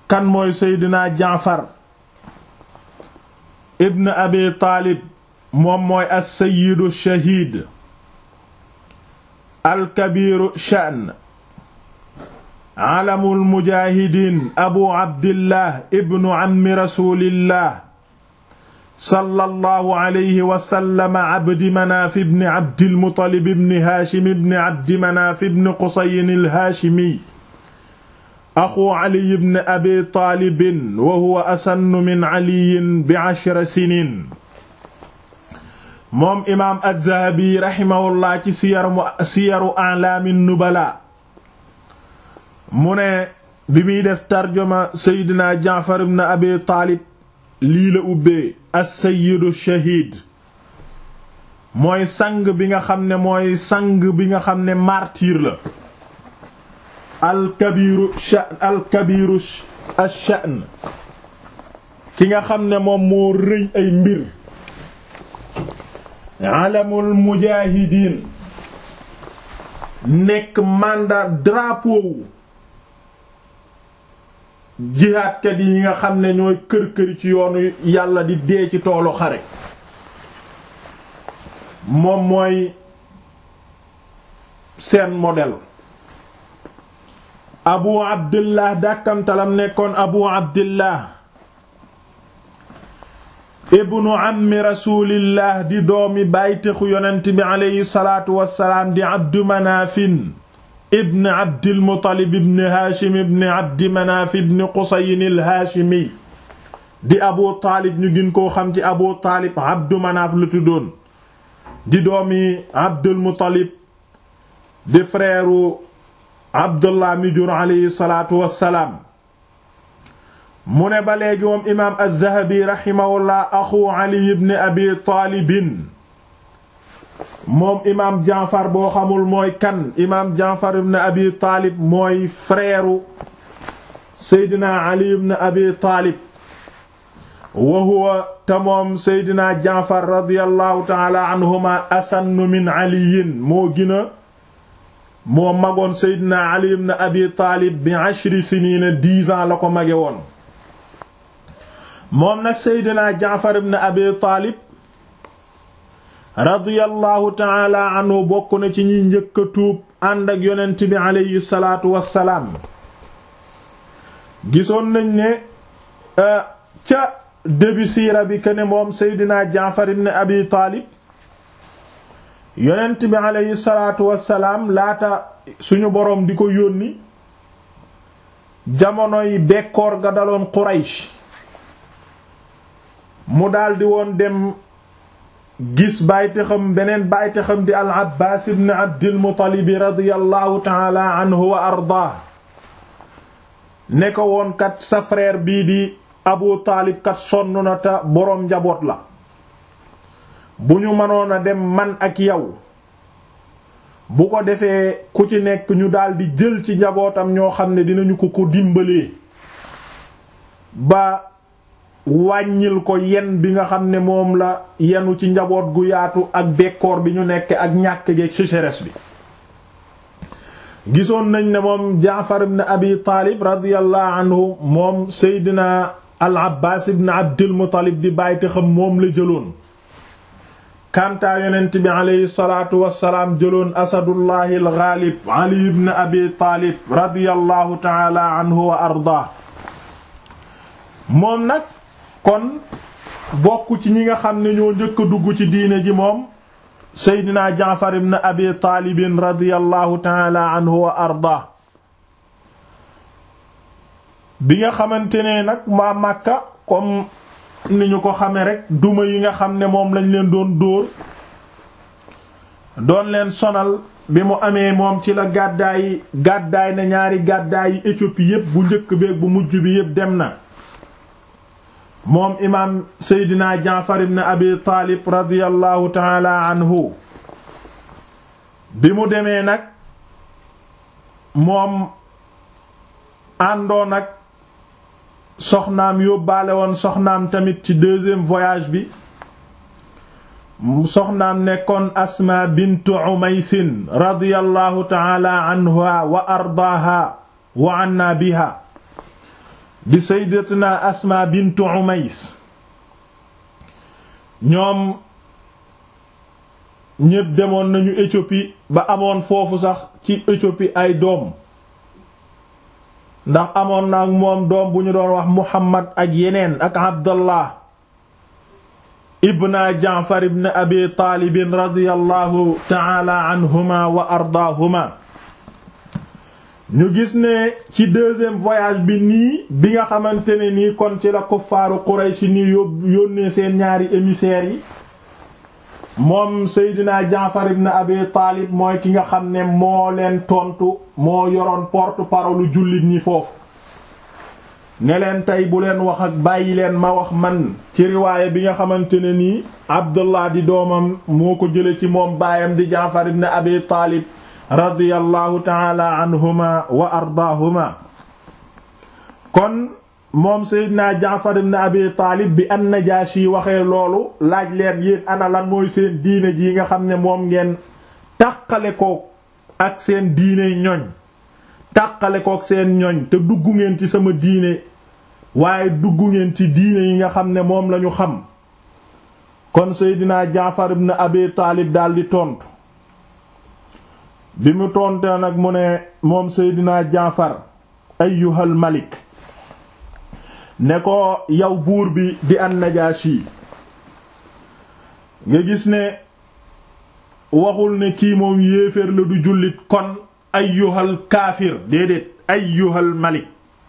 kan mooy seydina jaafar ibn abi taalib moom mooy as-sayyidu shahiid alkabiiru sha'n alamul mujaahidiin abu abdillah ibnu ammi rasuulillah sallallahu alayhi wa sallam abdi manaaf ibni abdil muttalib ibni haashim ibni abdi manaaf ibni qusayin al-haashimi axu ali ibn abi taalibin wa huwa asannu min aliyin bi ashra sinin moom imaam addahabi raximahullah ci siyaru siyaru alaami nubala mu ne bi muy def tarjuma seydina jaafar ibn abi taalib lii la ubbee as-sayyidu shahiid mooy sang bi nga xam ne mooy sang bi nga xam ne martyr la alkabiru sha'n alkabiru ash-sha'n ki nga xam ne moom moo rëy ay mbir alamul mujaahidiin nekk mandat drapeau jihaadkat yi nga xam ne ñooy kër-këri ci yoonu yàlla di dee ci toolu xare moom mooy seen modèle abu abdillah dàkkamtalam nekkoon abu abdillah ibnu ammi rasulillah di doomi bàytexu yonent bi aleyhi salaatu wassalaam di abdu manaafin ibn abdil muttalib ibn haashim ibn abdi manaaf ibn qusayin al haashimi di abu taalib ñu gën koo xam ci abu taalib abdu manaaf lu tuddoon di doomi abdul muttalib di frère abdullah mi jur aleyhi salaatu wassalaam mu ne ba léegi moom imaam az-zahabi raximahullah axu ali ibn abi taalibin moom imaam jaafar boo xamul mooy kan imaam jaafar ibn abi taalib mooy frère seydina ali ibn abi taalib wa huwa te moom seydina jaafar radiyallahu taala anhuma asannu min aliyin moo gina moo magoon seydina ali ibn abi taalib bi ashri siniina dix ans la ko mage woon moom nag seydina jaafar ibn abi taalib radiyallahu taala anhu bokk na ci ñi njëkk a tuub ànd ak yonent bi aleyhi salaatu wassalaam gisoon nañ ne ca début siira bi que ne moom seydina jaafar ibn abi taalib yonent bi aleyhi salaatu wassalaam laata suñu boroom di ko yónni jamonoy bekkoor ga daloon Quraysh mu daldi woon dem gis bàytixam beneen bàytixam di al abbaas ibn abdil muttalibi radiyallahu taala anhu wa ardaa ne ko woon kat sa frère bii di abu taalib kat sonn na te boroom njaboot la bu ñu mënoon a dem man ak yow bu ko defee ku ci nekk ñu daldi jël ci njabootam ñoo xam ne dinañu ko ko dimbalee ba wàññil ko yen bi nga xam ne moom la yenu ci njaboot gu yaatu ak bekkoor bi ñu nekk ak ñàkk geeg sécheresse bi gisoon nañ ne moom jaafar ibn abi taalib radiyallahu anhu moom seydina al abbaas ibn abdul muttalib di bàyyte xam moom la jëloon kantaa yonent bi aleyhi salaatu wassalaam jëloon asadullahi al ghalib ali ibn abi taalib radiyallahu taala anhu wa ardaa moom nag kon bokk ci ñi nga xam ne ñoo njëkk a dugg ci diine ji moom seydina jaafar ibn abi taalibin radiyallahu taala anhu wa arda bi nga xamante ne nag maa màkka comme ni ñu ko xame rek duma yi nga xam ne moom lañ leen doon dóor doon leen sonal bi mu amee moom ci la gàddaay gàddaay na ñaari gàddaay yi Éthiopie yépp bu njëkk beeg bu mujj bi yépp dem na moom imaam seydina jaafar ibn abi taalib radiyallahu taala anhu bi mu demee nag moom àndoon ak soxnaam yóbbaale woon soxnaam tamit ci deuxième voyage bi soxnaam nekkoon asma bintu umaysin radiyallahu taala anha wa ardaaha wa anna biha di sayyidatuna asma bintu umays ñoom ñépp demoon nañu Éthiopie ba amoon foofu sax ci Éthiopie ay doom ndax amoon na ak moom doom bu ñu doon wax Muhammad ak yeneen ak Abdallah ibna Jaafar ibn Abi Taalib radiyallahu ta'ala anhuma wa ardaahuma ñu gis ne ci deuxième voyage bi nii bi nga xamante ne nii kon ci la kuffaaru Quraysh ni yónnee seen ñaari émissaires yi moom Seydina Jaafar ibn Abi Taalib mooy ki nga xam ne moo leen tontu moo yoroon porte-parole jullit ñi foofu ne leen tey bu leen wax ak bàyyi leen ma wax man ci riwaaye bi nga xamante ne nii Abdullah di doomam moo ko jële ci moom baayam di Jaafar ibn Abi Taalib radiyallahu taala anhuma wa ardaahuma kon moom Seydina Jaafar ibn Abi Taalib bi an-Najaashi waxee loolu laaj leen yéen ana lan mooy seen diine ji nga xam ne moom ngeen tàqale ko ak seen diine ñoñ tàqale ko ak seen ñoñ te dugg ngeen ci sama diine waaye dugg ngeen ci diine yi nga xam ne moom lañu xam kon Seydina Jaafar ibn Abi Taalib daldi tontu bi mu tontee nag mu ne moom Seydina Jaafar ayyuhal malik ne ko yow buur bi di an-Najaashi nga gis ne waxul ne kii moom yéeféer la du jullit kon ayyuhal kaafir déedéet ayyuhal malik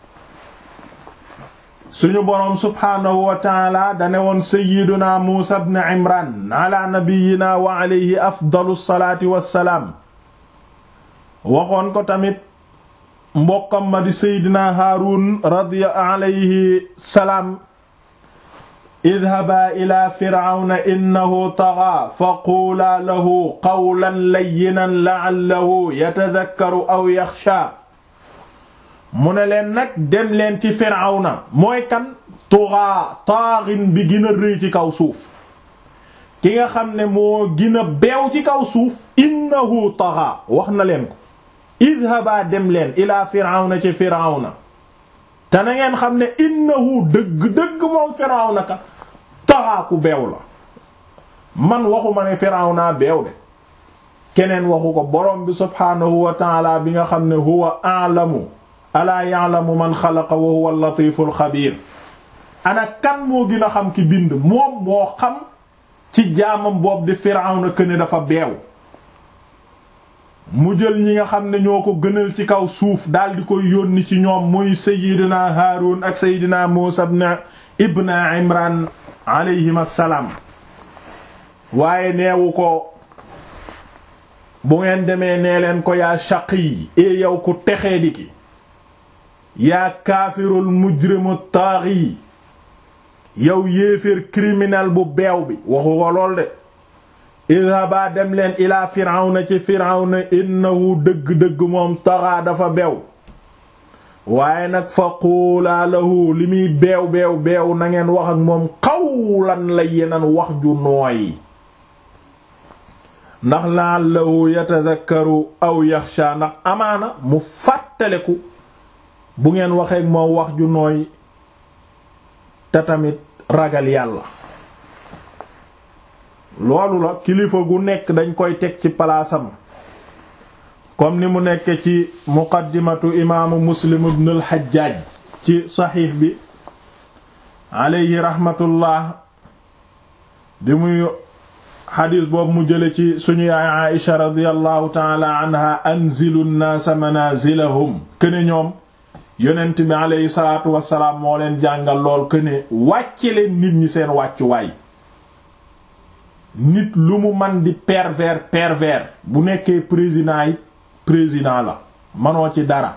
suñu boroom subhaanahu wa taala dane woon sayyiduna Muusa ibn Imran ala nabiyyina wa alayhi afdalu salaati wassalaam waxoon ko tamit mbokkam ma di seydina haarun radiya alayhi salaam idhabaa ila firawna innahu tagaa fa quulaa lahu qawlan layyinan la'allahu yatadhakkaru aw yaxshaa mu ne leen nag dem leen ci firawna mooy kan tugaa taaxin bi gën a rëy ci kaw suuf ki nga xam ne moo gën a beew ci kaw suuf innahu tagaa wax na leen ko idhaba dem leen ila firawna ci firawna te na ngeen xam ne innahu dëgg-dëgg moom firawna ka taxaaku beew la man waxuma ne firawna beew de keneen waxu ko borom bi subhaanahu wa taala bi nga xam ne huwa a'lamu alaa ya'lamu man xalaqa wa huwa al-latiful xabiir ana kan moo gën a xam ki bind moom moo xam ci jaamam boobu di firawna këne dafa beew mu jël ñi nga xam ne ñoo ko gënal ci kaw suuf daal di koy yónni ci ñoom muy sayidina haarun ak sayidina muusa ibn imran alayhim assalaam waaye neewu ko bu ngeen demee nee leen ko yaa shaqi e yow ku texee di ki yaa kaafirul mujrimu taaxi yow yéeféer criminel bu beew bi waxu ko lool de idhaba dem leen ilaa firawna ci firawna innahu dëgg-dëgg moom taxaa dafa beew waaye nag fa quulaa lahu li muy beew beew beew na ngeen wax ak moom qawlan layyinan wax ju nooy ndax la'allahu yatadhakkaru aw yaxsha ndax amaana mu fàttaleku bu ngeen waxeek moom wax ju nooy te tamit ragal yàlla loolu la kilifa gu nekk dañ koy teg ci palaasam comme ni mu nekk ci muqaddimatu imaamu muslim ibn al-Hajjaj ci saxiix bi alayhi rahmatullah bi muy xadiis boobu mu jële ci suñu yaay Aïsha radiyallahu taala anha anzilu nnaasa manazilahum këne ñoom yonent bi alayhi salaatu wassalaam moo leen jàngal lool këne wàcce leen nit ñi seen wàccuwaay nit lu mu man di pervers pervers bu nekkee président yi président la manoo ci dara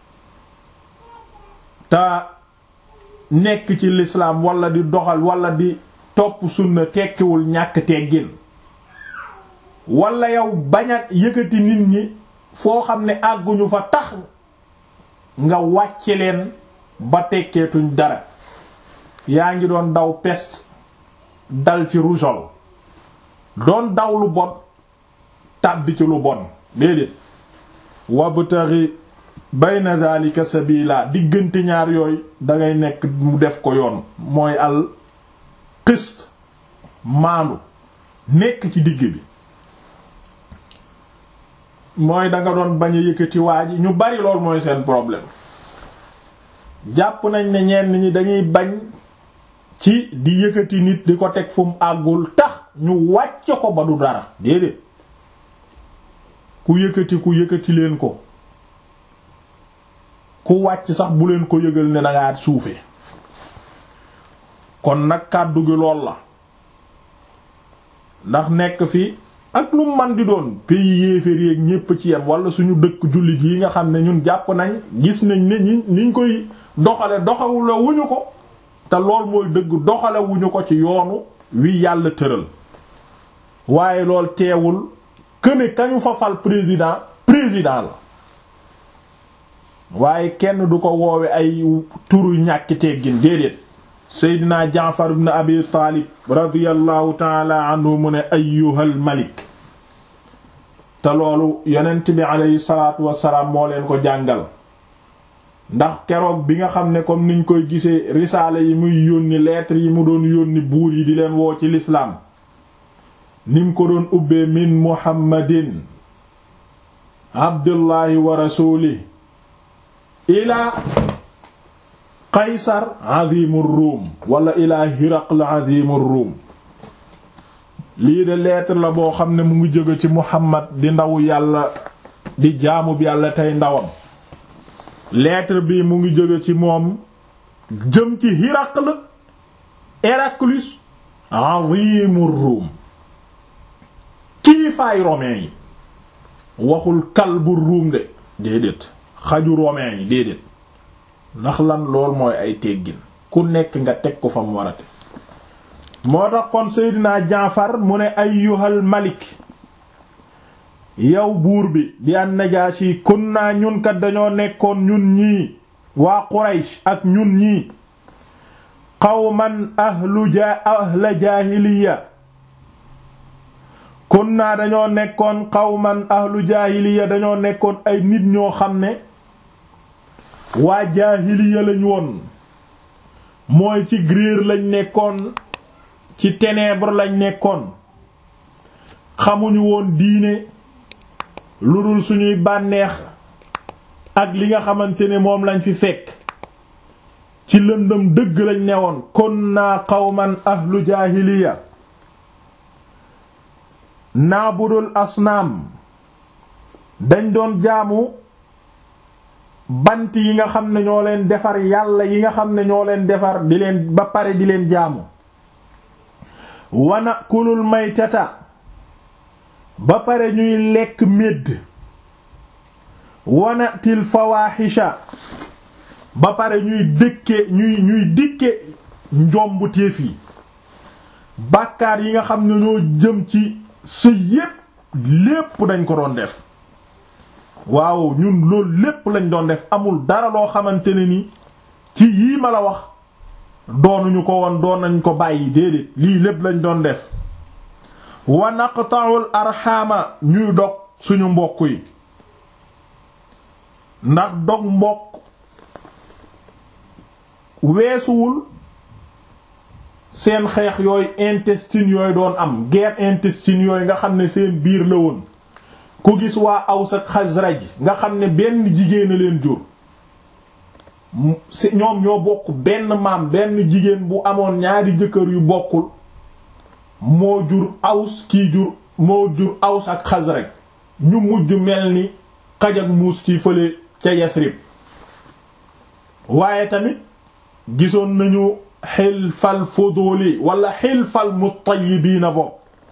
te nekk ci l'islam wala di doxal wala di topp sunna tekkiwul ñàkk teggin wala yow bañ a yëkkati nit ñi foo xam ne àgguñu fa tax nga wàcce leen ba tekkeetuñ dara yaa ngi doon daw peste dal ci rougeole doon daw lu bon tàbbi ci lu bon déedéet wabtaghi bayna dhalika sabila diggante ñaar yooyu dangay nekk mu def ko yoon mooy al qist maandu nekk ci digg bi mooy danga doon bañ a yëkkati waa ji ñu bari lool mooy seen problème jàpp nañ ne ñenn ñi dañuy bañ ci di yëkkati nit di ko teg fu mu àggul tax ñu wàcce ko ba du dara déedéet ku yëkkati ku yëkkati leen ko ku wàcc sax bu leen ko yëgal ne dangaa suufe kon nag kàddu gi lool la ndax nekk fi ak lu man di doon pays yéeféer yéeg ñépp ci yem wala suñu dëkk jullit yi nga xam ne ñun jàpp nañ gis nañ ne ñi niñ koy doxale doxawula wuñu ko te lool mooy dëgg doxale wuñu ko ci yoonu wi yàlla tëral waaye lool teewul këne kañu fa fal président président la waaye kenn du ko woowe ay turu ñàkki teggin déedéet seydina jaafar ibn abi taalib radiyallahu taala anhu mu ne ayyuhal malik te loolu yonent bi aleyhi salaatu wassalaam moo leen ko jàngal ndax keroog bi nga xam ne comme niñ koy gisee risaale yi muy yónni lettre yi mu doon yónni buur yi di leen woo ci lislaam nim ko doon ubbee min muhammadin abdullahi wa rasuli ila qaysar azimur ruum wala ila hiraql azimur ruum lii de lettre la boo xam ne mu ngi jóge ci muhammad di ndaw yàlla di jaamub yàlla tey ndawam lettre bi mu ngi jóge ci moom jëm ci hiraql Héraclius azimur ruum kilifaay romain yi waxul kalbu ruum de déedéet xaju romain yi déedéet ndax lan lool mooy ay teggin ku nekk nga teg ko fa mu warate moo tax kon Seydina Jaafar mu ne ayyuhal malik yow buur bi di an Najaashi kunna ñun kat dañoo nekkoon ñun ñii waa Quraysh ak ñun ñii qawman ahlu ja ahla jaahiliya kunna dañoo nekkoon qawman ahlu jaahiliya dañoo nekkoon ay nit ñoo xam ne waa jaahiliya lañ woon mooy ci grier lañ nekkoon ci ténèbres lañ nekkoon xamuñu woon diine lu dul suñuy bànneex ak li nga xamante ne moom lañ fi fekk ci lëndëm dëgg lañ newoon kunna qawman ahlu jaahiliya naabudul asnaam dañ doon jaamu bant yi nga xam ne ñoo leen defar yàlla yi nga xam ne ñoo leen defar di leen ba pare di leen jaamu wana kulul maytata ba pare ñuy lekk médd wana til fawaaxisha ba pare ñuy dëkke ñuy ñuy dikke njombu téef yi bàkkaar yi nga xam ne ñoo jëm ci sëy yépp lépp dañ ko doon def waaw ñun loolu lépp lañ doon def amul dara loo xamante ne ni ci yii ma la wax doonuñu ko woon doon nañ ko bàyyi déedéet lii lépp lañ doon def wa naqta'ul arxaama ñuy dog suñu mbokk yi ndax dog mbokk weesuwul seen xeex yooyu intestine yooyu doon am guerre intestine yooyu nga xam ne seen biir la woon ku gis waa Aws ak Xasraj nga xam ne benn jigéen a leen jur ñoom ñoo bokk benn maam benn jigéen bu amoon ñaari jëkkër yu bokkul moo jur Aws kii jur moo jur Aws ak Xasraj ñu mujj mel ni xaj ak muus ci fële ca Yasrib waaye tamit gisoon nañu xilfal fuduli wala xilfal mutayibiina bokk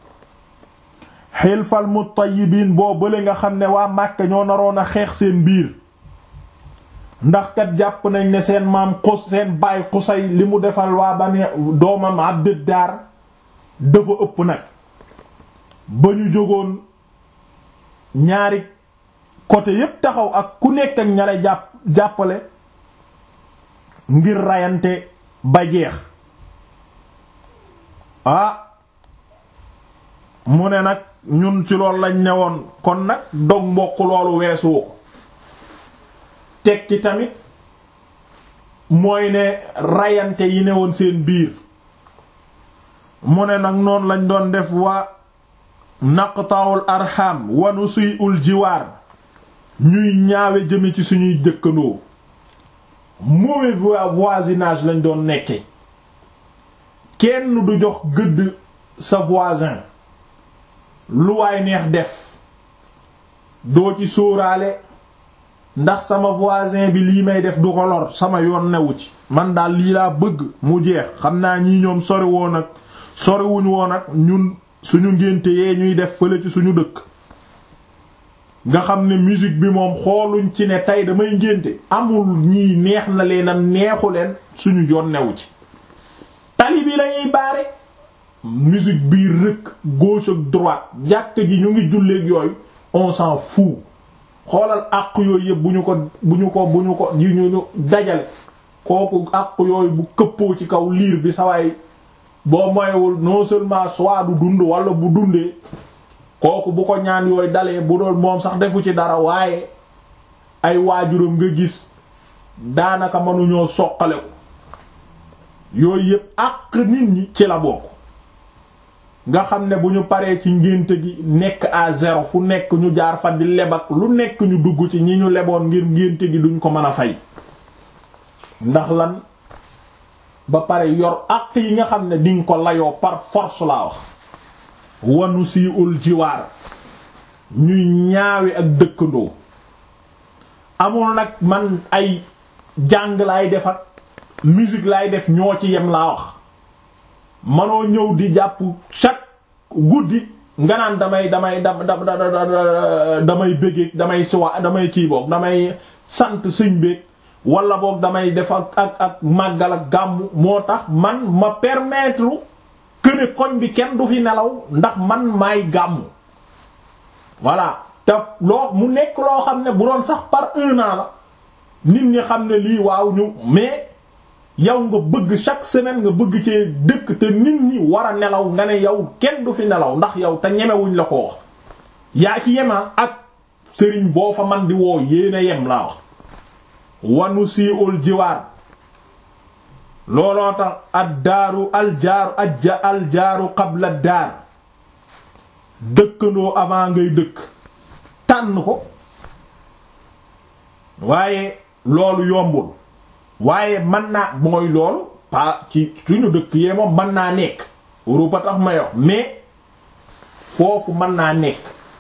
xilfal mutayibiin boo bële nga xam ne waa Màkka ñoo naroon a xeex seen biir ndax kat jàpp nañ ne seen maam xus seen baay xusay li mu defal waa bani doomam Abduddaar dafa ëpp nag ba ñu jógoon ñaari côté yépp taxaw ak ku nekk ak ñale jàpp jàppale ngir rayante ba jeex ah mu ne nag ñun ci loolu lañ newoon kon nag dog mbokk loolu weesu ko teg ci tamit mooy ne rayante yi ne woon seen biir mu ne nag noonu lañ doon def wa naqtaawul arham wa nusiul jiwaar ñuy ñaawe jëme ci suñuy dëkkandoo mauvais voisinage lañ doon nekke kenn du jox gëdd sa voisin lu waay neex def doo ci sóoraale ndax sama voisin bi lii may def du ko lor sama yoon newu ci man daal lii laa bëgg mu jeex xam naa ñii ñoom sori woon ak soriwuñ woon ak ñun suñu ngénte yee ñuy def fële ci suñu dëkk nga xam ne musique bi moom xooluñ ci ne tey damay ngénte amul ñii neex na leen am neexu leen suñu yoon newu ci tali bi lañuy baare musique bii rëkk gauche ak droite jàkk ji ñu ngi julleek yooyu on s'en fout xoolal àq yooyu yëpp bu ñu ko bu ñu ko bu ñu ko yu ñu dajale kooku àq yooyu bu këppoo ci kaw liir bi sawaay boo moywul non seulement soit du dund wala bu dundee kooku bu ko ñaan yooyu dalee bu doon moom sax defu ci dara waaye ay waajuram nga gis daanaka mënuñoo soqale ko yooyu yëpp àq nit ñi ci la bokk nga xam ne bu ñu paree ci ngénte gi nekk à zéro fu nekk ñu jaar fa di lebak lu nekk ñu dugg ci ñi ñu leboon ngir ngénte gi duñ ko mën a fay ndax lan ba pare yor àq yi nga xam ne dinga ko layoo par force laa wax wanu sii ul jiwaar ñuy ñaawe ak dëkkandoo amul nag man ay jàng laay def ak musique laay def ñoo ci yem laa wax manoo ñëw di jàpp chaque guddi nga naan damay damay da damay bëggeeg damay siwa damay kii boog damay sant sëñ beeg wala boog damay def ak ak ak màggal ak gàmmu moo tax man ma permettre que ne koñ bi kenn du fi nelaw ndax man maay gàmmu voilà te loo mu nekk loo xam ne bu doon sax par un an la nit ñi xam ne lii waaw ñu mais yow nga bëgg chaque semaine nga bëgg ci dëkk te nit ñi war a nelaw nga ne yow kenn du fi nelaw ndax yow te ñemewuñ la ko wax yaa ci yema ak sëriñ boo fa man di woo yéena yem laa wax wanu sii ul jiwaar looloo tax ad daaru aljaaru ajja aljaaru qabla daar dëkkandoo avant ngay dëkk tànn ko waaye loolu yombul waaye mën naa mooy loolu pa ci suñu dëkk yee moom mën naa nekk Europe tax may wax mais foofu mën naa nekk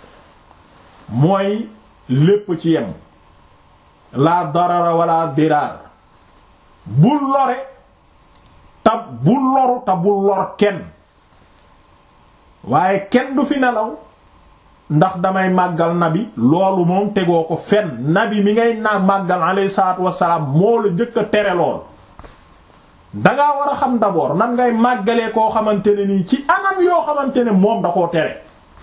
mooy lépp ci yem la darara wala diraar bul lore te bul loru te bul lor kenn waaye kenn du fi nelaw ndax damay màggal nabi loolu moom tegoo ko fenn nabi mi ngay naa màggal alayhi salaatu wassalaam moo la njëkk a tere lool dangaa war a xam d'abord nan ngay màggalee koo xamante ne nii ci anam yoo xamante ne moom da koo tere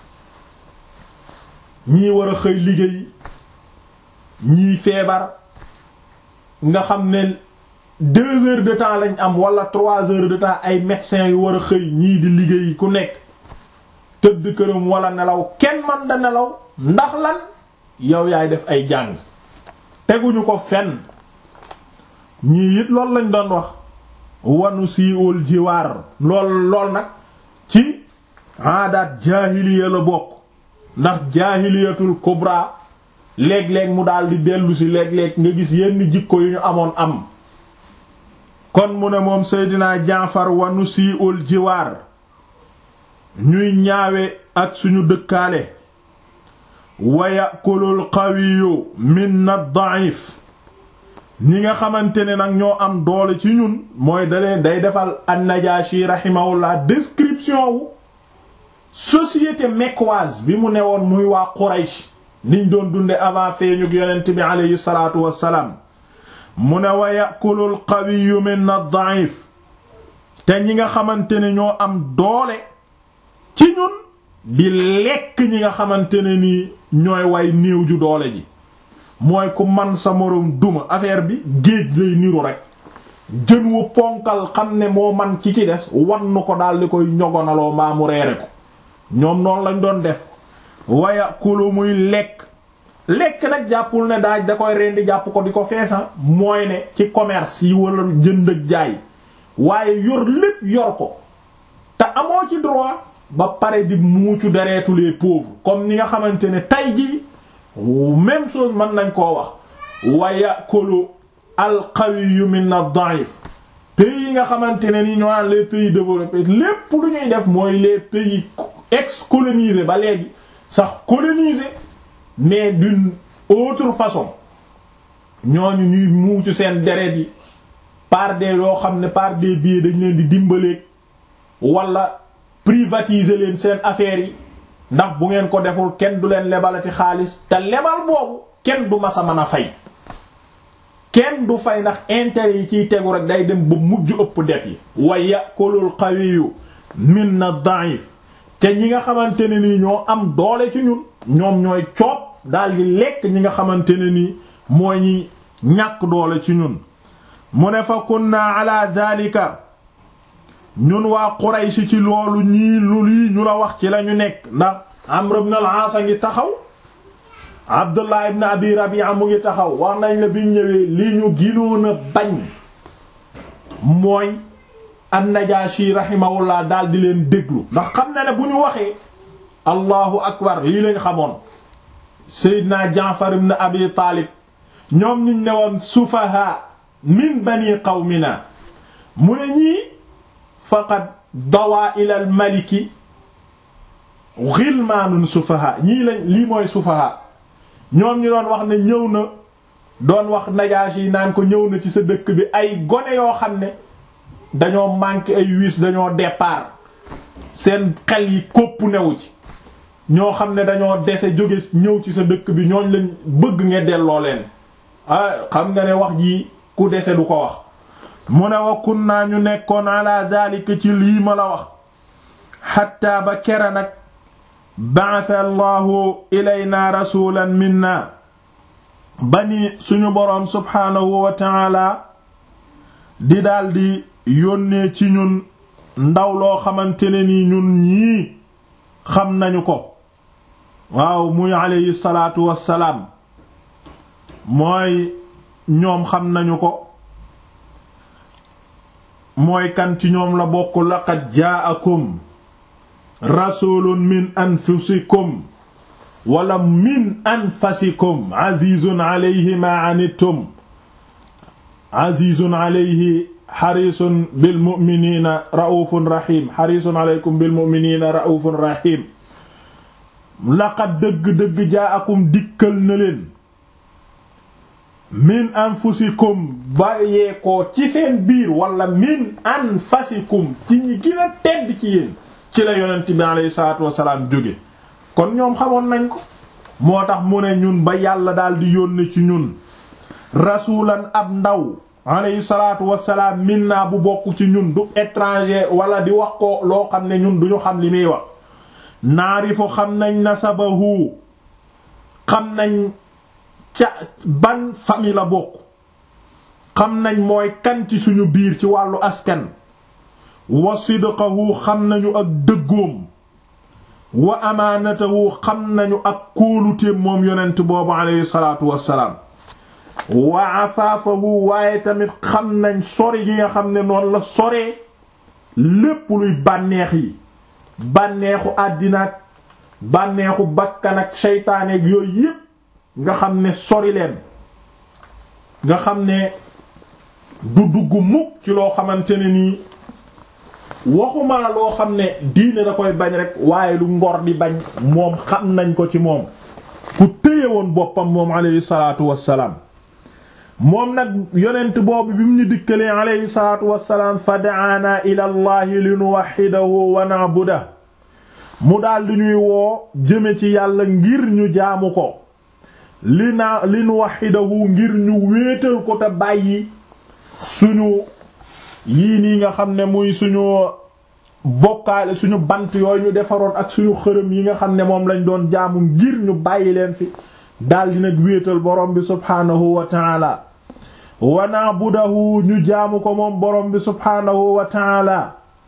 ñii war a xëy liggéey ñii feebar nga xam ne deux heures de temps lañ am wala trois heures de temps ay médecins yu war a xëy ñii di liggéey ku nekk tëdd këram wala nelaw kenn man da nelaw ndax lan yow yaay def ay jàng teguñu ko fenn ñii it loolu lañ doon wax wanu siiwul jiwaar lool lool nag ci aadaat jaahiliya la bokk ndax jaahiliyatul kubra léeg-léeg mu daal di dellu si léeg-léeg nga gis yenn jikko yu ñu amoon am kon mu ne moom Seydina Jaafar wanu siiwul jiwaar ñuy ñaawe ak suñu dëkkaale wa yakulul qawiyu minna da'if ñi nga xamante ne nag ñoo am doole ci ñun mooy daleen day defal an-Najashi rahimahullah description wu société mecquoise bi mu newoon muy waa Quraysh niñ doon dunde avant feeñu yonent bi aleyhi salaatu wassalaam mu ne wa yakulul qawiyu minna da'if te ñi nga xamante ne ñoo am doole ci ñun di lekk ñi nga xamante ne nii ñooy way néew ju doole ji mooy ku man sa moroom duma affaire bi géej lay niru rek jën wu ponkal xam ne moo man ci ci des wannu ko daal di koy ñogonaloo mbaa mu reere ko ñoom noonu lañ doon def waya kulu muy lekk lekk nag jàppul ne daaj da koy rendi jàpp ko di ko feesa mooy ne ci commerce yi wala jënd ak jaay waaye yor lépp yor ko te amoo ci droit ba pare di muucu deretu les pauvres comme ni nga xamante ne tay jii même chose mën nañ koo wax wa yakulu al-qawiyyu min ad-da'if pays yi nga xamante ne ni ñoo naan les pays développés lépp lu ñuy def mooy les pays ex-colonisés ba léegi sax colonisés mais d'une autre façon ñooñu ñuy muucu seen deret yi par des yoo xam ne par des billets dañ leen di dimbaleeg wala privatiser leen seen affaires yi ndax bu ngeen ko deful kenn du leen lebalati xaalis te lebal boobu kenn du masa mën a fay kenn du fay ndax intérêt yi ciy tegu rek day dem ba mujj ëpp det yi wa yakulul qawiyu minna da'if te ñi nga xamante ne nii ñoo am doole ci ñun ñoom ñooy coob daal di lekk ñi nga xamante ne nii mooy ñi ñàkk doole ci ñun mu ne fa kunna ala dhalika ñun waa Quraysh ci loolu ñii lu lii ñu la wax ci lañu nekk ndax Amr ibn al-As a ngi taxaw Abdullah ibn Abi Rabi'a mu ngi taxaw wax nañ la biñ ñëwee li ñu ginoon a bañ mooy an-Najashi rahimahullah daal di leen déglu ndax xam na ne bu ñu waxee allahu akbar lii lañ xamoon Seydina Jaafar ibn Abi Taalib ñoom niñ ne woon sufaha min bani qawmina mu ne ñii faqad dawaa ila al maliki ghilmaanun sufaha ñii lañ lii mooy sufaha ñoom ñu doon wax ne ñëw na doon wax Najaashi yi naan ko ñëw na ci sa dëkk bi ay gone yoo xam ne dañoo manqué ay wiis dañoo départ seen xel yi kopp newu ci ñoo xam ne dañoo dese jóge ñëw ci sa dëkk bi ñooñ lañ bëgg nga delloo leen ah xam nga ne wax ji ku dese du ko wax mu ne wa kunna ñu nekkoon ala zalika ci lii ma la wax xatta ba kera nag ba'atha allahu ilayna rasulan minna bani suñu boroom subhaanahu wa ta'ala di daldi yónnee ci ñun ndaw loo xamante ne ni ñun ñii xam nañu ko waaw muy alayhi salaatu wassalaam mooy ñoom xam nañu ko mooy kan ci ñoom la bokk laqad jaa'akum rasulun min anfusikum wala min anfasikum azizun alayhi ma anittum azizun alayhi xarisun bil mu'minina ra'ufun rahim xarisun alaykum bil mu'minina ra'ufun rahim laqad dëgg-dëgg jaa'akum dikkal na leen min anfusikum bàyyeekoo ci seen biir wala min anfasikum ci ñi gën a tedd ci yéen ci la yonent bi alayhi salaatu wasalaam jóge kon ñoom xamoon nañ ko moo tax mu ne ñun ba yàlla daal di yónne ci ñun rasulan ab ndaw alayhi salaatu wasalaam minna bu bokk ci ñun du étranger wala di wax ko loo xam ne ñun duñu xam li muy wax naarifu xam nañ nasabahu xam nañ ca ban famille la bokk xam nañ mooy kan ci suñu biir ci wàllu askan wa sidqahu xam nañu ak dëggoom wa amaanatahu xam nañu ak kóoluteem moom yonent boobu alayhi salaatu wassalaam wa afaafahu waaye tamit xam nañ sori gi nga xam ne noonu la soree lépp luy bànneex yi bànneexu àddinaak bànneexu bakkan ak seytaaneek yooyu yépp nga xam ne sori leen nga xam ne du dugg mukk ci loo xamante ne nii waxuma la loo xam ne diine da koy bañ rek waaye lu ngor di bañ moom xam nañ ko ci moom ku téye woon boppam moom alayhi salaatu wassalaam moom nag yonent boobu bi mu ñu dikkalee alayhi salaatu wassalaam fa da'aana ila allahi li nuwahhidahu wa na'budahu mu daal di ñuy woo jëme ci yàlla ngir ñu jaamu ko li naa li nuwahhidahu ngir ñu wéetal ko te bàyyi suñu yii nii nga xam ne muy suñu bokkaale suñu bant yooyu ñu defaroon ak suñu xërëm yi nga xam ne moom lañ doon jaamu ngir ñu bàyyi leen fi daldi nag wéetal borom bi subhaanahu wa taala wa na'budahu ñu jaamu ko moom borom bi subhaanahu wa taala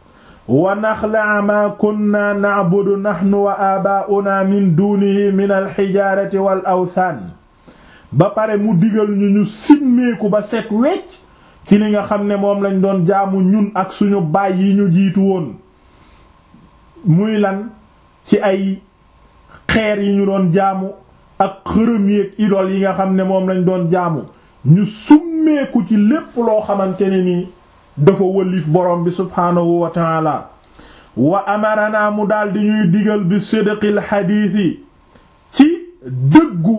wa naxlaa maa kunna na'budu nahnu wa aabaa'una min duunihi min alxijaarati wal awthaan ba pare mu digal ñu ñu simmeeku ba set wecc ci li nga xam ne moom lañ doon jaamu ñun ak suñu baay yi ñu jiitu woon muy lan ci ay xeer yi ñu doon jaamu ak xërëm yi ak idol yi nga xam ne moom lañ doon jaamu ñu summeeku ci lépp loo xamante ne nii dafa wëllif borom bi subhaanahu wa taala wa amarana mu daldi ñuy digal bi sidqil xadiisi ci dëggu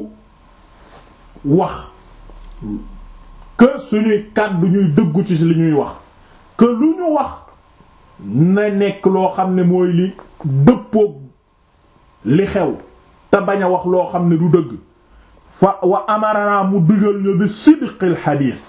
wax que suñuy kàddu ñuy dëggu ci li ñuy wax que lu ñu wax na nekk loo xam ne mooy li dëppoog li xew te bañ a wax loo xam ne du dëgg fa wa amarana mu digal ñu bi sidqil xadiis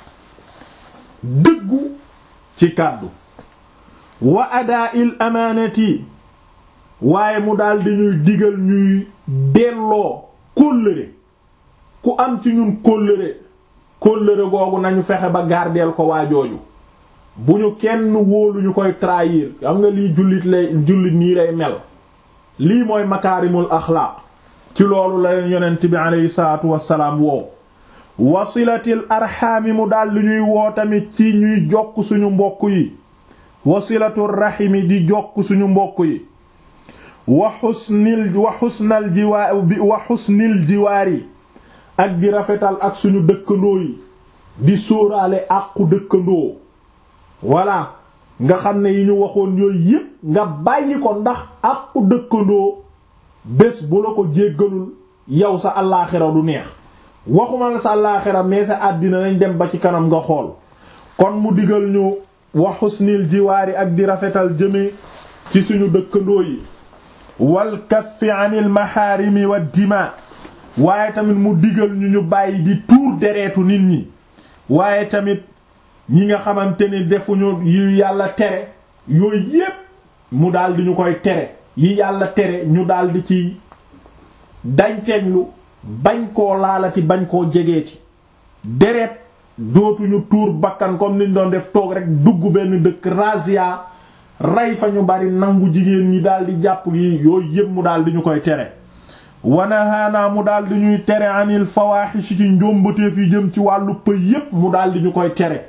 dëggu ci kàddu wa adaa'il amaanati waaye mu daldi ñuy digal ñuy delloo kóllëre ku am ci ñun kóllëre kóllëre googu nañu fexe ba gardeel ko waajooju bu ñu kenn wóolu ñu koy trahir xam nga lii jullit lay jullit nii lay mel lii mooy makaarimul axlaaq ci loolu la leen yonent bi aleyhi salaatu wassalaam woow wasilatil arxaami mu daldi ñuy woo tamit ci ñuy jokk suñu mbokk yi wasilatul raximi di jokk suñu mbokk yi wa xusnil wa xusnal jiwaar wa xusnil jiwaar yi ak di rafetal ak suñu dëkkandoo yi di sóoraale àqu dëkkandoo voilà nga xam ne yi ñu waxoon yooyu yépp nga bàyyi ko ndax àqu dëkkandoo bés bu la ko jéggalul yow sa allaaxira du neex waxuma la sa allaaxira mais sa àddina nañ dem ba ci kanam nga xool kon mu digal ñu wa xusnil jiwaari ak di rafetal jëme ci suñu dëkkandoo yi wal kaffi anil maharimi wa dima waaye tamit mu digal ñu ñu bàyyi di tuur dereetu nit ñi waaye tamit ñi nga xamante ni defuñu yu yàlla tere yooyu yépp mu daldi ñu koy tere yi yàlla tere ñu daldi ci dañteeglu bañ koo laalati bañ koo jegeeti deret dootuñu tuur bakkan comme niñ doon def toog rek dugg benn dëkk razia rey fa ñu bari nangu jigéen ñi daldi jàpp yi yooyu yépp mu daldi ñu koy tere wanahaanaa mu daldi ñuy tere anil fawaaxish ci njombateef yi jëm ci wàllu pëy yépp mu daldi ñu koy tere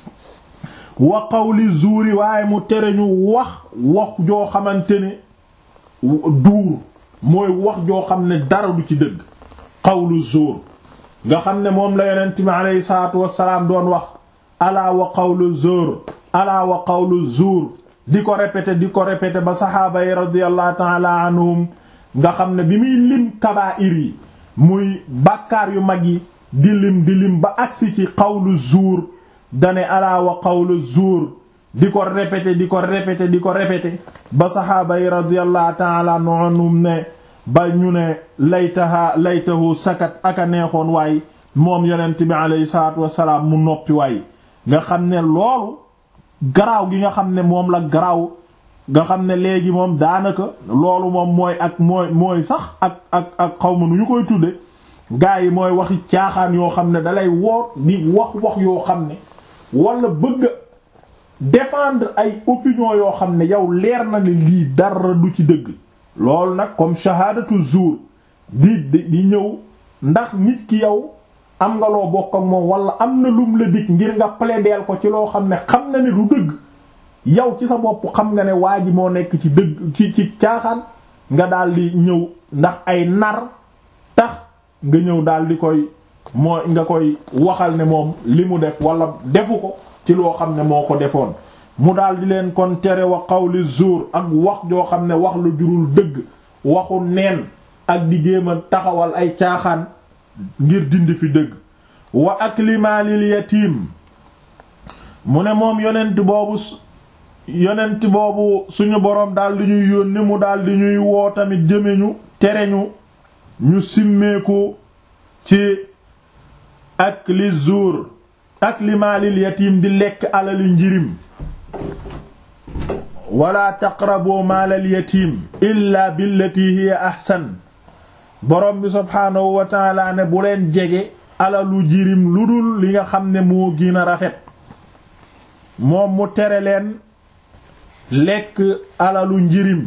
wa qawli zuuri waaye mu tere ñu wax wax joo xamante ne duur mooy wax joo xam ne dara du ci dëgg qawlu zuur nga xam ne moom la yonent mi aleyhi salaatu wassalaam doon wax alaa wa qawlu zuur alaa wa qawlu zuur di ko répété di ko répété ba saxaaba yi radiyallahu ta'ala anhum nga xam ne bi muy lim kabaa'ir yi muy bàkkaar yu mag yi di lim di lim ba agsi ci qawlu zuur dane alaa wa qawlu zuur di ko répété di ko répété di ko répété ba saxaaba yi radiyallahu ta'ala anhum ne ba ñu ne laytaha laytahu sakat aka neexoon waay moom yonent bi alayhi salaatu wassalaam mu noppi waay nga xam ne loolu garaaw gi nga xam ne moom la garaaw nga xam ne léegi moom daanaka loolu moom mooy ak mooy mooy sax ak ak ak xaw ma nu ñu koy tudde gaa yi mooy waxi caaxaan yoo xam ne dalay woor di wax wax yoo xam ne wala bëgg défendre ay opinion yoo xam ne yow leer na ne lii dara du ci dëgg loolu nag comme shahadatu zuur di di ñëw ndax nit ki yow am nga loo bokk ak moom wala am na lum la dig ngir nga plaider ko ci loo xam ne xam na ne du dëgg yow ci sa bopp xam nga ne waa ji moo nekk ci dëgg ci ci caaxaan nga daal di ñëw ndax ay nar tax nga ñëw daal di koy moo nga koy waxal ne moom li mu def wala defu ko ci loo xam ne moo ko defoon mu daal di leen kon tere wa qawli zuur ak wax joo xam ne wax lu jurul dëgg waxu neen ak di jéem a taxawal ay caaxaan ngir dindi fi dëgg wa akli maalil yatiim mu ne moom yonent boobu yonent boobu suñu boroom daal di ñuy yónni mu daal di ñuy woo tamit jëme ñu tere ñu ñu simmeeku ci akli zuur akli maalil yatiim di lekk alali njirim wala taqrabu maalal yatiim illa billati hiya ahsan borom bi subhaanahu wa taala ne bu leen jege alalu jirim lu dul li nga xam ne moo gën a rafet moom mu tere leen lekk alalu njirim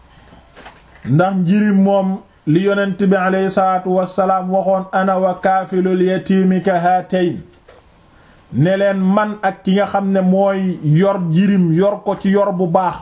ndax njirim moom li yonent bi aleyhi salaatu wassalaam waxoon ana wa kaafilul yatiimi ka haatayn ne leen man ak ki nga xam ne mooy yor njirim yor ko ci yor bu baax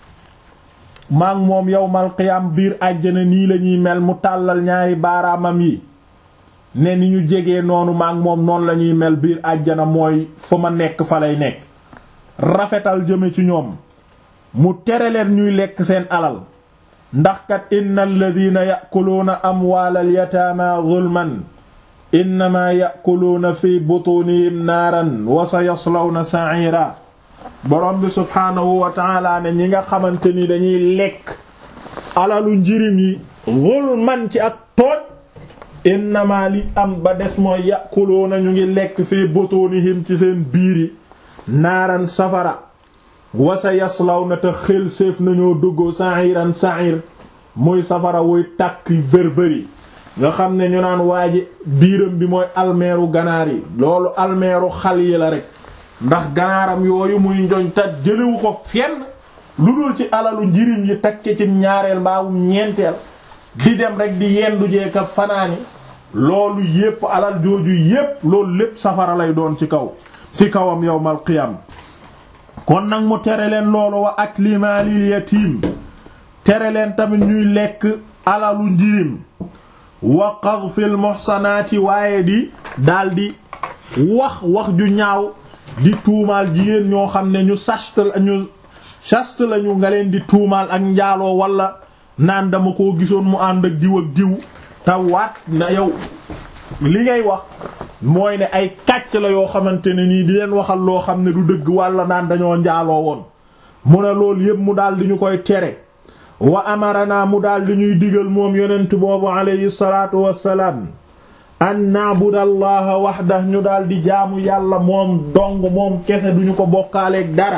maak moom yowmal qiyaam biir àjjana nii lañuy mel mu tàllal ñaari baaraamam yi ne ni ñu jegee noonu maak moom noonu lañuy mel biir àjjana mooy fa ma nekk fa lay nekk rafetal jëme ci ñoom mu tere leen ñuy lekk seen alal ndax kat inna alladina yakuluuna amwaalal yataama zulman innama yakuluuna fi butunihim naaran wa sa yaslawna sa'ira borom bi subhaanahu wa taala ne ñi nga xamante ni dañuy lekk alalu njirim yi zulman ci ak tooñ innama li am ba des mooy yakuluuna ñu ngi lekk fi butunihim ci seen biiri naaran safara wasa yaslaw na te xel séef nañoo dugg sa'iran sa'ir muy safara wuy tàkk bërbëri nga xam ne ñu naan waa ji biiram bi mooy almeeru ganaar yi loolu almeeru xal yi la rek ndax ganaaram yooyu muy njoñ te jëlewu ko fenn lu dul ci alalu njiriñ yi takke ci ñaareel mbaawum ñeenteel di dem rek di yendu jeeka fanaani loolu yépp alal jooju yépp loolu lépp safara lay doon ci kaw ci kawam yawmal qiyam kon nag mu tere leen loolu wa akli maalil yatiim tere leen tamit ñuy lekk alalu njirim wa qadfil muhsanaati waaye di daldi wax wax ju ñaaw di tuumaal jigéen ñoo xam ne ñu sast ñu sast lañu nga leen di tuumaal ak njaaloo wala naan dama koo gisoon mu ànd ak diw ak diw te waat na yow li ngay wax mooy ne ay kàcc la yoo xamante ne nii di leen waxal loo xam ne du dëgg wala naan dañoo njaaloo woon mu ne loolu yépp mu daal di ñu koy tere wa amarana mu daal di ñuy digal moom yonent boobu alayhi salaatu wassalaam an na'budu allaha wahda ñu daal di jaamu yàlla moom dong moom kese duñu ko bokkaaleeg dara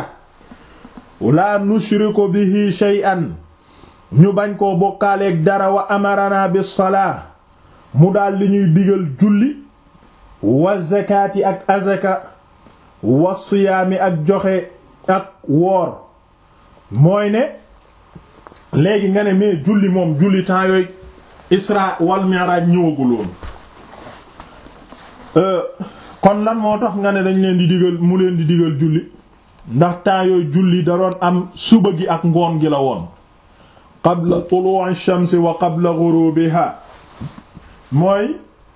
la nushriku bihi shay'an ñu bañ koo bokkaaleeg dara wa amarana bis salaa mu daal di ñuy digal julli wa zakaati ak azaka wa siyaami ak joxe ak woor mooy ne léegi nga ne mais julli moom julli temps yooyu isra wal mi'raj ñëwaguloon kon lan moo tax nga ne dañ leen di digal mu leen di digal julli ndax temps yooyu julli da doon am suba gi ak ngoon gi la woon qabla tulu'i shamsi wa qabla ghurubiha mooy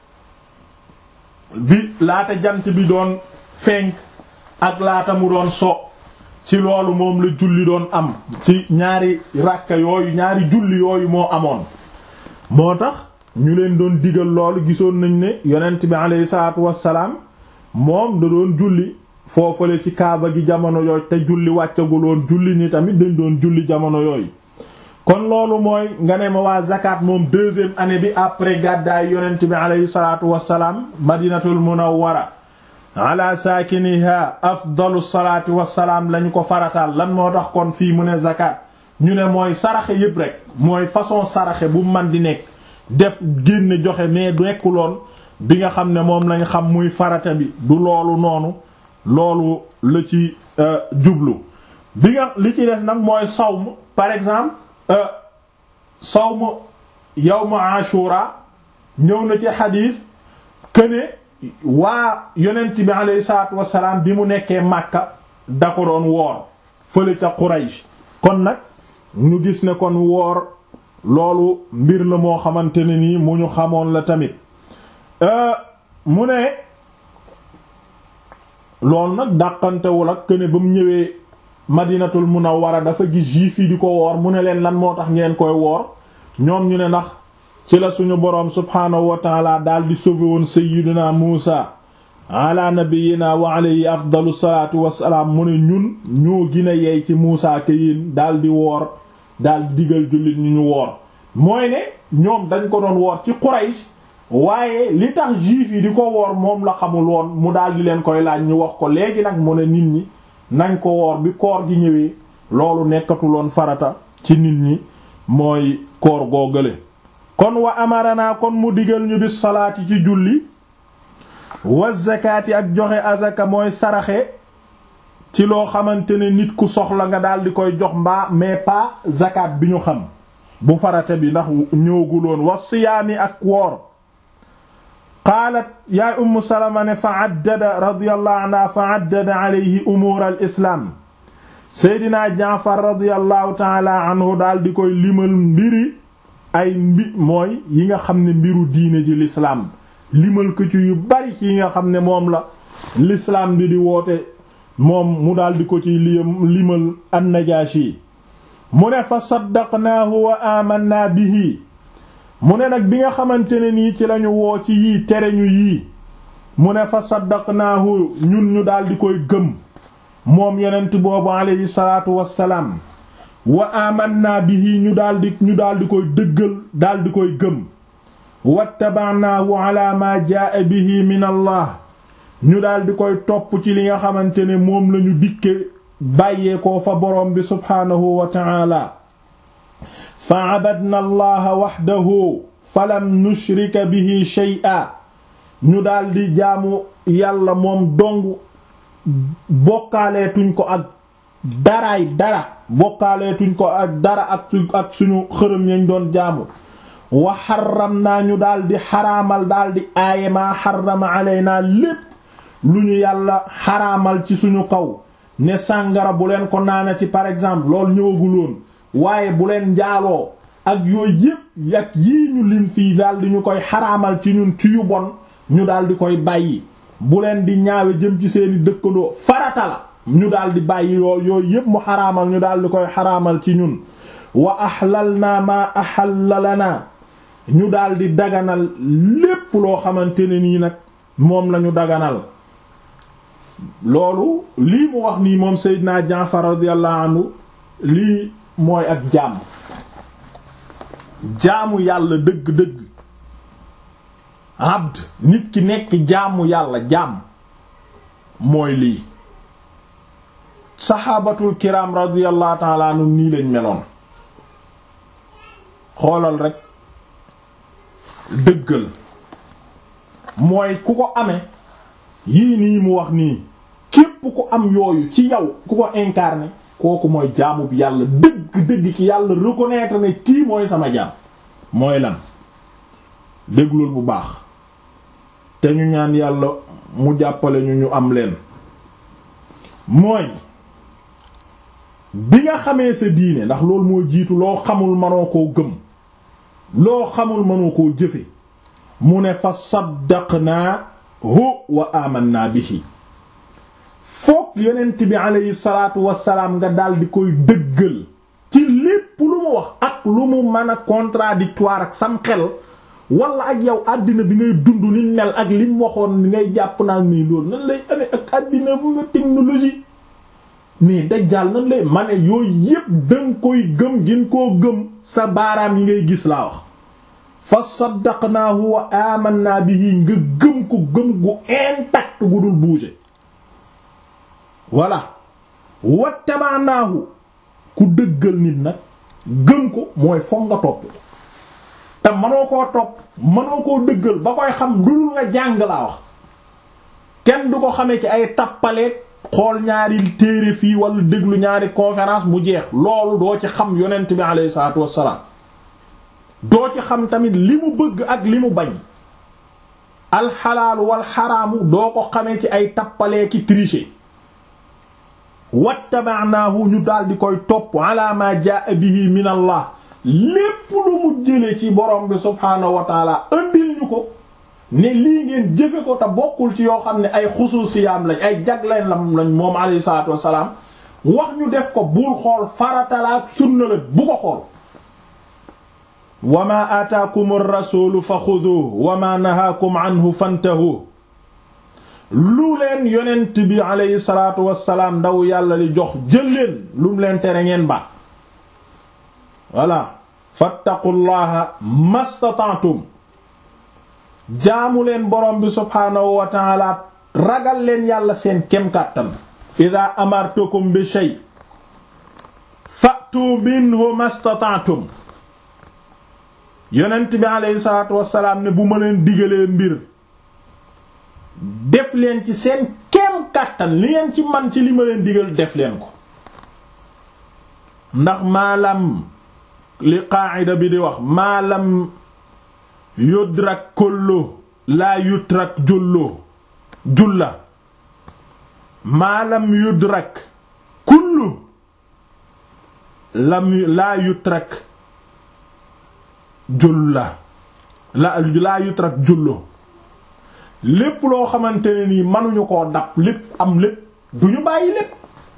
bi laata jant bi doon fenk ak laata mu doon so ci loolu moom la julli doon am ci ñaari ràkka yooyu ñaari julli yooyu moo amoon moo tax ñu leen doon digal loolu gisoon nañ ne yonent bi aleyhi salaatu wassalaam moom da doon julli foofale ci kaaba gi jamono yooyu te julli wàccaguloon julli ni tamit dañ doon julli jamono yooyu kon loolu mooy nga ne ma waa zakat moom deuxième année bi après gàddaay yonent bi aleyhi salaatu wassalaam madinatul munawwara ala saakiniha afdalu salaati wassalaam lañu ko farataal lan moo tax kon fii mu ne zakat ñu ne mooy saraxe yépp rek mooy façon saraxe bu man di nekk def génne joxe mais nekkuloon bi nga xam ne moom lañ xam muy farata bi du loolu noonu loolu la ci jublu bi nga li ci des nag mooy sawm par exemple sawm yawm ashura ñëw na ci xadiis këne waa yonent bi alayhi salaatu wassalaam bi mu nekkee Makka da ko doon woor fële ca Quraysh kon nag ñu gis ne kon woor loolu mbir la moo xamante ne nii mu ñu xamoon la tamit mu ne loolu nag dàqantewul ak këne ba mu ñëwee Madinatul Munawwara dafa gis juif yi di ko woor mu ne leen lan moo tax ngeen koy woor ñoom ñu ne ndax ci la suñu boroom subhaanahu wa taala daal di sauvé woon sayyidina Muusa ala nabiyyina wa alayhi afdalu salaatu wassalaam mu ne ñun ñoo gën a yey ci Muusa ke yéen daal di woor daal di digal jullit ñu ñu woor mooy ne ñoom dañ ko doon woor ci Quraysh waaye li tax juif yi di ko woor moom la xamul woon mu daal di leen koy laaj ñu wax ko léegi nag mu ne nit ñi nañ ko woor bi koor gi ñëwee loolu nekkatuloon farata ci nit ñi mooy koor googale kon wa amarana kon mu digal ñu bis salaati ci julli wa zakaati ak joxe azaka mooy saraxe ci loo xamante ne nit ku soxla nga daal di koy jox mbaa mais pas zakat bi ñu xam bu farata bi ndax ñëwaguloon wa siyaami ak woor qaalat yaay ummu salama ne fa addada radiyallahu anha fa addada alayhi umuur al islaam seydinaa jaafar radiyallahu taala anhu daal di koy limal mbiri ay mbi mooy yi nga xam ne mbiru diine ji lislaam limal ko ci yu bari ci yi nga xam ne moom la lislaam bi di woote moom mu daal di ko ci limal an-Najaashi mu ne fa saddaqnaahu wa amanna bihi mu ne nag bi nga xamante ne nii ci lañu woo ci yii tere ñu yii mu ne fa saddaqnaahu ñun ñu daal di koy gëm moom yonent boobu alayhi salaatu wassalaam wa amanna bihi ñu daldi ñu daldi koy dëggal daldi koy gëm wattaba'naahu ala ma jaa bihi min allah ñu daldi koy topp ci li nga xamante ne moom lañu dikke bàyyeekoo fa borom bi subhaanahu wa ta'ala fa abadna allaha waxdahu falam nushrika bihi shay'a ñu daldi jaamu yàlla moom dong bokkaaleetuñ ko ak daraay dara bokkaaleetuñ ko ak dara ak ak suñu xërëm yañ doon jaamu wa xaram naa ñu daldi xaraamal daldi aaye maa xarama alaynaa lépp lu ñu yàlla xaraamal ci suñu kaw ne sàngara bu leen ko naana ci par exemple loolu ñëwaguloon waaye bu leen njaaloo ak yooyu yépp ak yii ñu lim fii daldi ñu koy xaraamal ci ñun ci yu bon ñu daldi koy bàyyi bu leen di ñaawe jëm ci seeni dëkkandoo farata la ñu daal di bàyyi yoo yooyu yépp mu xaraamal ñu daal di koy xaraamal ci ñun wa ahlal naa maa ahalla lana ñu daal di daganal lépp loo xamante ne nii nag moom lañu daganal loolu lii mu wax nii moom Seydina Jaafar radiyallahu anhu lii mooy ak jaam jaamu yàlla dëgg-dëgg abd nit ki nekk jaamu yàlla jaam mooy lii saxaabatul kiram radiyallahu ta'ala anhum nii lañ meloon xoolal rek dëggal mooy ku ko amee yii nii mu wax nii képp ku am yooyu ci yow ku ko incarné kooku mooy jaamu bi yàlla dëgg-dëgg ki yàlla reconnaître ne kii mooy sama jaam mooy lan déglul bu baax te ñu ñaan yàlla mu jàppale ñu ñu am leen mooy bi nga xamee sa diine ndax loolu moo jiitu loo xamul mënoo koo gëm loo xamul mënoo koo jëfe mu ne fa saddaqnaahu wa amanna bihi foog yonent bi aleyhi salaatu wasalaam nga daldi koy dëggal ci lépp lu mu wax ak lu mu mën a contradictoire ak sam xel wala ak yow àddina bi ngay dund ni mel ak lim waxoon ni ngay jàpp naan nii loolu nan lay amee ak àddina bu nga technologie mais dajjaal nan lay ma ne yooyu yépp danga koy gëm gin koo gëm sa baaraam yi ngay gis laa wax fa saddaqnaahu wa amanna bihi nga gëm ko gëm gu intact gu dul bouger voilà wattabaanaahu ku dëggal nit nag gëm ko mooy foog nga topp te mënoo koo topp mënoo koo dëggal ba koy xam dul nga jàng laa wax kenn du ko xamee ci ay tappaleeg xool ñaari téere fii wala déglu ñaari conférence mu jeex loolu doo ci xam yonent bi alayhi salaatu wassalaam doo ci xam tamit li mu bëgg ak li mu bañ alxalaalu wal xaraamu doo ko xamee ci ay tappalee ki tricher wattaba'naahu ñu daldi koy topp ala ma jaa bihi min allah lépp lu mu jële ci borom bi subhaanahu wa taala andil ñu ko ne lii ngeen jëfe ko te bokkul ci yoo xam ne ay xusuusiyaam lañ ay jagleen lam lañ moom alayhi salaatu wassalaam wax ñu def ko bul xool faratalaak sunna la bu ko xool wa ma aataakum ar-rasuulu fa xuduuhu wa ma nahaakum anhu fantahu lu leen yonent bi alayhi salaatu wassalaam ndaw yàlla li jox jël leen lu mu leen tere ngeen ba voilà fattaqullaha mastata'tum jaamu leen borom bi subhaanahu wa ta'ala ragal leen yàlla seen kem kàttan ida amartukum bi shay fa'tu minhu mastata'tum yonent bi alayhi salaatu wassalaam ne bu ma leen digalee mbir def leen ci seen kem kàttan li ngeen ci man ci li ma leen digal def leen ko ndax maalam li qaa'ida bi di wax maalam yudrak kollo laa yutrak jullo julla maalam yudrak kullu lam laa yutrak julla la laa yutrak jullo lépp loo xamante ne nii mënuñu koo dab lépp am lépp duñu bàyyi lépp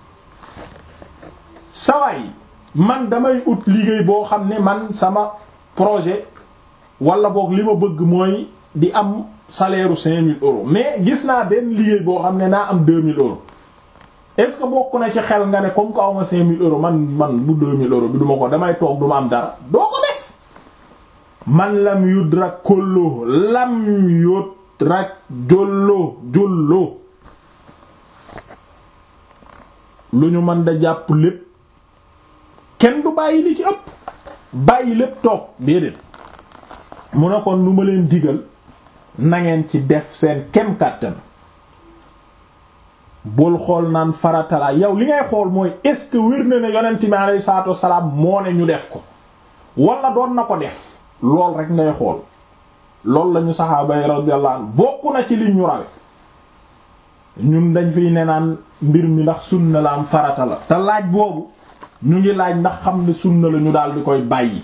sawaay man damay ut liggéey boo xam ne man sama projet wala boog li ma bëgg mooy di am salaire u cinq mille euros mais gis naa benn liggéey boo xam ne naa am deux mille euros est-ce que bokk na ci xel nga ne comme que aw ma cinq mille euros man man bu deux mille euros bi duma ko damay toog duma am dara doo ko def man lam yudrak kollo lam yudrak jollo jollo lu ñu mën da jàpp lépp kenn du bàyyi li ci ëpp bàyyi lépp toog déedéet mu ne kon lu ma leen digal nangeen ci def seen kem kàttan bul xool naan faratala yow li ngay xool mooy est-ce que wér na ne yonent mi alayhi salaatu wassalaam moo ne ñu def ko wala doon na ko def lool rek ngay xool loolu lañu saxaaba yi radiyallahu anhu bokk na ci li ñu rawe ñun dañ fiy ne naan mbir mi ndax sunna la am farata la te laaj boobu ñu ngi laaj ndax xam ne sunna la ñu daal di koy bàyyi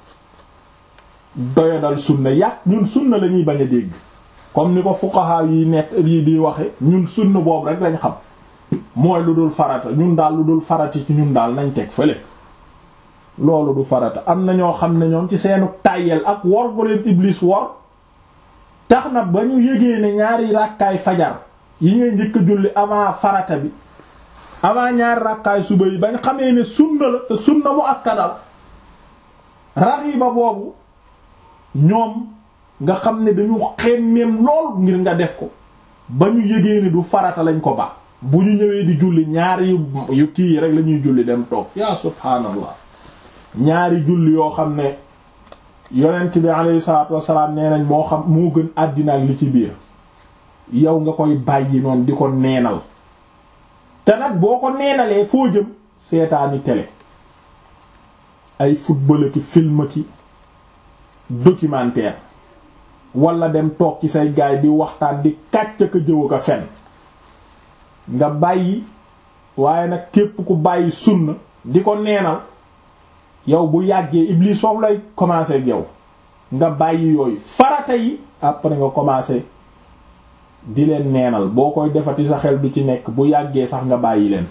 doyadal sunna yàq ñun sunna la ñuy bañ a dégg comme ni ko fuqaha yi nekk yi di waxe ñun sunna boobu rek lañ xam mooy lu dul farata ñun daal lu dul farati ci ñun daal nañ teg fële loolu du farata am na ñoo xam ne ñoom ci seenu tàyyel ak wor gu leen iblis wor tax na ba ñu yégee ne ñaari ràkkaay fajar yi ngay njëkk a julli avant farata bi avant ñaari ràkkaay suba yi bañ xamee ne sunna la te sunna mu akkadal raxiba boobu ñoom nga xam ne dañu xemmeem lool ngir nga def ko ba ñu yégee ni du farata lañ ko ba bu ñu ñëwee di julli ñaari yu kii rek la ñuy julli dem toog yaa subhaanallah ñaari julli yoo xam ne yonent bi alayhi salaatu wassalaam nee nañ moo xam moo gën àddina ak li ci biir yow nga koy bàyyi noonu di ko neenal te nag boo ko neenalee foo jëm seetaani télé ay football ki film ki documentaire wala dem toog ci say gaay di waxtaan di kàcc ka jëw ka fen nga bàyyi waaye nag képp ku bàyyi sunna di ko neenal yow bu yàggee iblis foofu lay commencer ak yow nga bàyyi yooyu farata yi après nga commencer di leen neenal boo koy defati sa xel du ci nekk bu yàggee sax nga bàyyi leen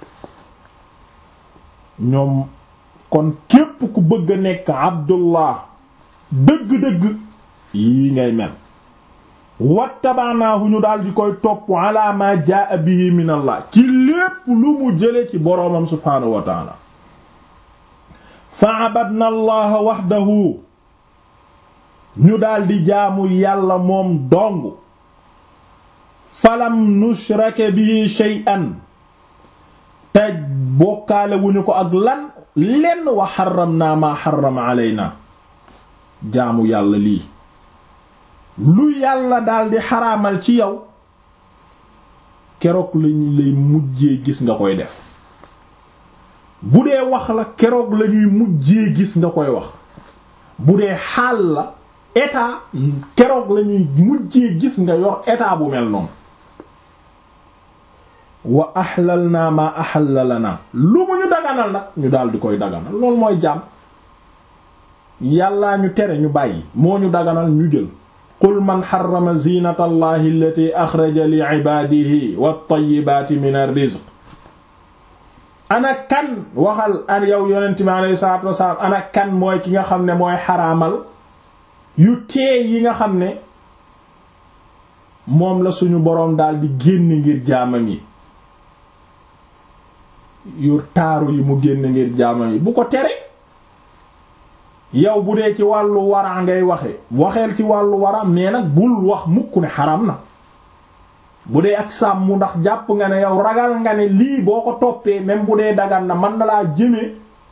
ñoom kon képp ku bëgg a nekk abdullah dëgg-dëgg yii ngay mel wattabaanaahu ñu daal di koy topp ala ma jaa bihi min allah ci lépp lu mu jële ci boroomam subhaanahu wa taala fa abadna allaha wahdahu ñu daal di jaamu yàlla moom dong falam nushrake bihi shay'an te bokkaale wuñu ko ak lan lenn wa xaramna ma xarama aleyna jaamu yàlla lii lu yàlla daldi xaraamal ci yow keroog lañu lay mujjee gis nga koy def bu dee wax la keroog lañuy mujjee gis nga koy wax bu dee xaal la état keroog lañuy mujjee gis nga yor état bu mel noonu wa ahlal naa ma ahalla lana lu mu ñu daganal nag ñu daal di koy daganal loolu mooy jaam yàllaa ñu tere ñu bàyyi moo ñu daganal ñu jël qul man xarama zinata allahi allati axraja li ibaadihi wat-tayyibaati min ar-rizq ana kan waxal an yow yonent mi alayhi salaatu wasalaam ana kan mooy ki nga xam ne mooy xaraamal yu teey yi nga xam ne moom la suñu boroom daal di génn ngir jaamam yi yu taaru yi mu génn ngir jaamam yi bu ko tere yow bu dee ci wàllu wara ngay waxe waxeel ci wàllu wara mais nag bul wax mukk ne xaram na bu dee ak sàmm ndax jàpp nga ne yow ragal nga ne lii boo ko toppee même bu dee dagan na mën na laa jëme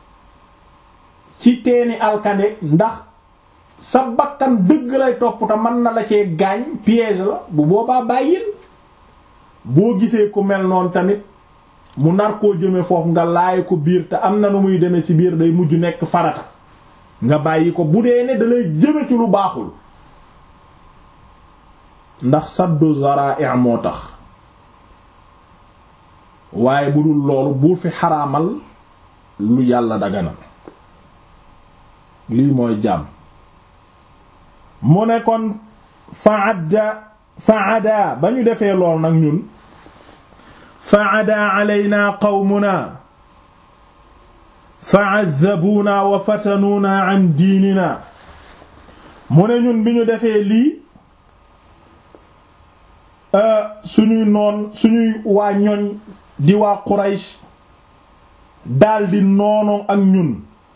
ci teeni alkande ndax sa bakkan dëgg lay topp te mën na la cee gaañ piège la bu boobaa bàyyil boo gisee ku mel noonu tamit mu nar koo jëme foofu nga laay ko biir te am na nu muy demee ci biir day mujj nekk farata nga bàyyi ko bu dee ne dalay jëme ci lu baaxul ndax saddu zara'i moo tax waaye bu dul loolu bu fi xaraamal lu yàlla daganal lii mooy jaam mu ne kon faadda faada ba ñu defee lool nag ñun faada alaynaa qawmunaa fa'azzabuunaa wa fatanuunaa an diininaa mu ne ñun bi ñu defee lii suñuy noon suñuy waa ñoñ di waa Quraysh daldi noonoo ak ñun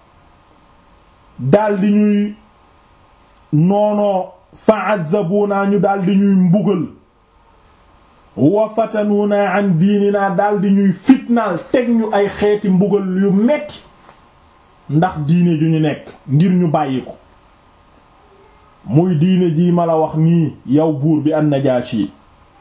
daldi ñuy noonoo fa'azzabuunaa ñu daldi ñuy mbugal wa fatanuunaa an diininaa daldi ñuy fitnaal teg ñu ay xeeti mbugal yu metti ndax diine ju ñu nekk ngir ñu bàyyi ko muy diine jii ma la wax nii yow buur bi an-Najaashi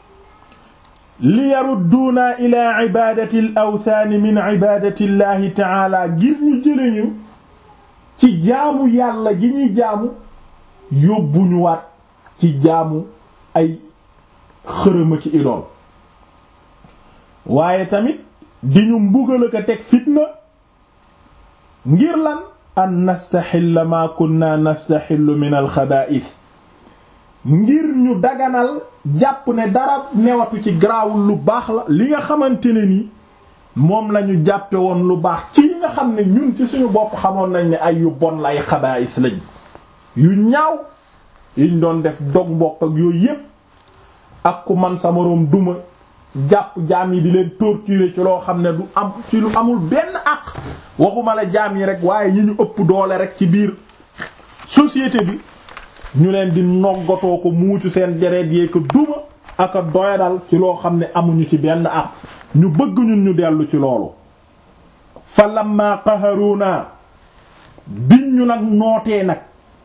li yarudduuna ila ibaadati al awthaani min ibaadati llahi taala ngir ñu jële ñu ci jaamu yàlla ji ñuy jaamu yóbbuñu waat ci jaamu ay xërëma ci idool waaye tamit di ñu mbugal ko teg fitna ngir lan an nastaxilla maa kunna nastaxillu min alxabaa'is ngir ñu daganal jàpp ne dara newatu ci garaawul lu baax la li nga xamante ne ni moom lañu jàppe woon lu baax ci li nga xam ne ñun ci suñu bopp xamoon nañ ne ay yu bon la ay xabaa'is lañ yu ñaaw yiñ doon def dog mbokk ak yooyu yépp ak ku man sa moroom duma jàpp jaam yi di leen torturer ci loo xam ne du am ci lu amul benn àq waxuma la jaam yi rek waaye ñi ñu ëpp doole rek ci biir société bi ñu leen di noggatoo ko muucu seen deret yee ko duma ak a doyadal ci loo xam ne amuñu ci benn àq ñu bëgg ñun ñu dellu ci loolu fa lamma qaharuna biñ ñu nag nootee nag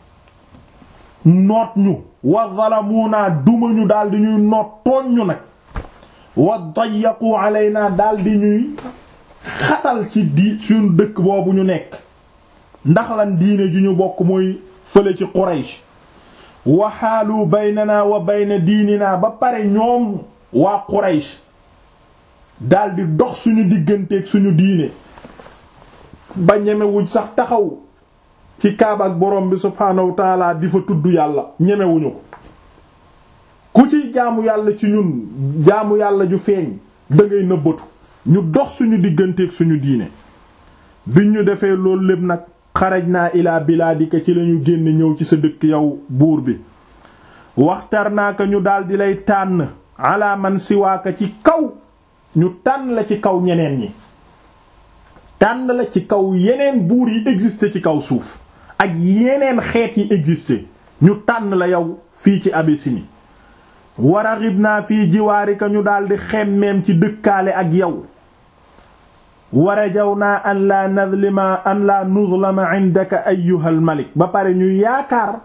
noot ñu wa zalamuna duma ñu daldi ñuy noot tooñ ñu nag wa dayyaqu alayna daldi ñuy xatal ci di suñu dëkk boobu ñu nekk ndax lan diine ju ñu bokk mooy fële ci Quraysh wa xaalu baynana wa bayna diininaa ba pare ñoom waa Quraysh daldi dox suñu digganteeg suñu diine ba ñemewuñ sax taxaw ci kaaba ak borom bi subhaanahu wa taala di fa tudd yàlla ñemewuñu ko ku ci jaamu yàlla ci ñun jaamu yàlla ju feeñ da ngay nëbbatu ñu dox suñu digganteeg suñu diine biñ ñu defee loolu lépp nag xaraj naa ilaa bilaadika ci lañu génn ñëw ci sa dëkk yow buur bi waxtar naa ko ñu daldi lay tànn ala man siwaaka ci kaw ñu tànn la ci kaw ñeneen ñi tànn la ci kaw yeneen buur yi existé ci kaw suuf ak yeneen xeet yi existé ñu tànn la yow fii ci Abyssinie waraxib naa fii jiwaarika ñu daldi xemmeem ci dëkkaale ak yow warajaw naa an laa nadlima an laa nuzlama indaka ayyuhal malik ba pare ñu yaakaar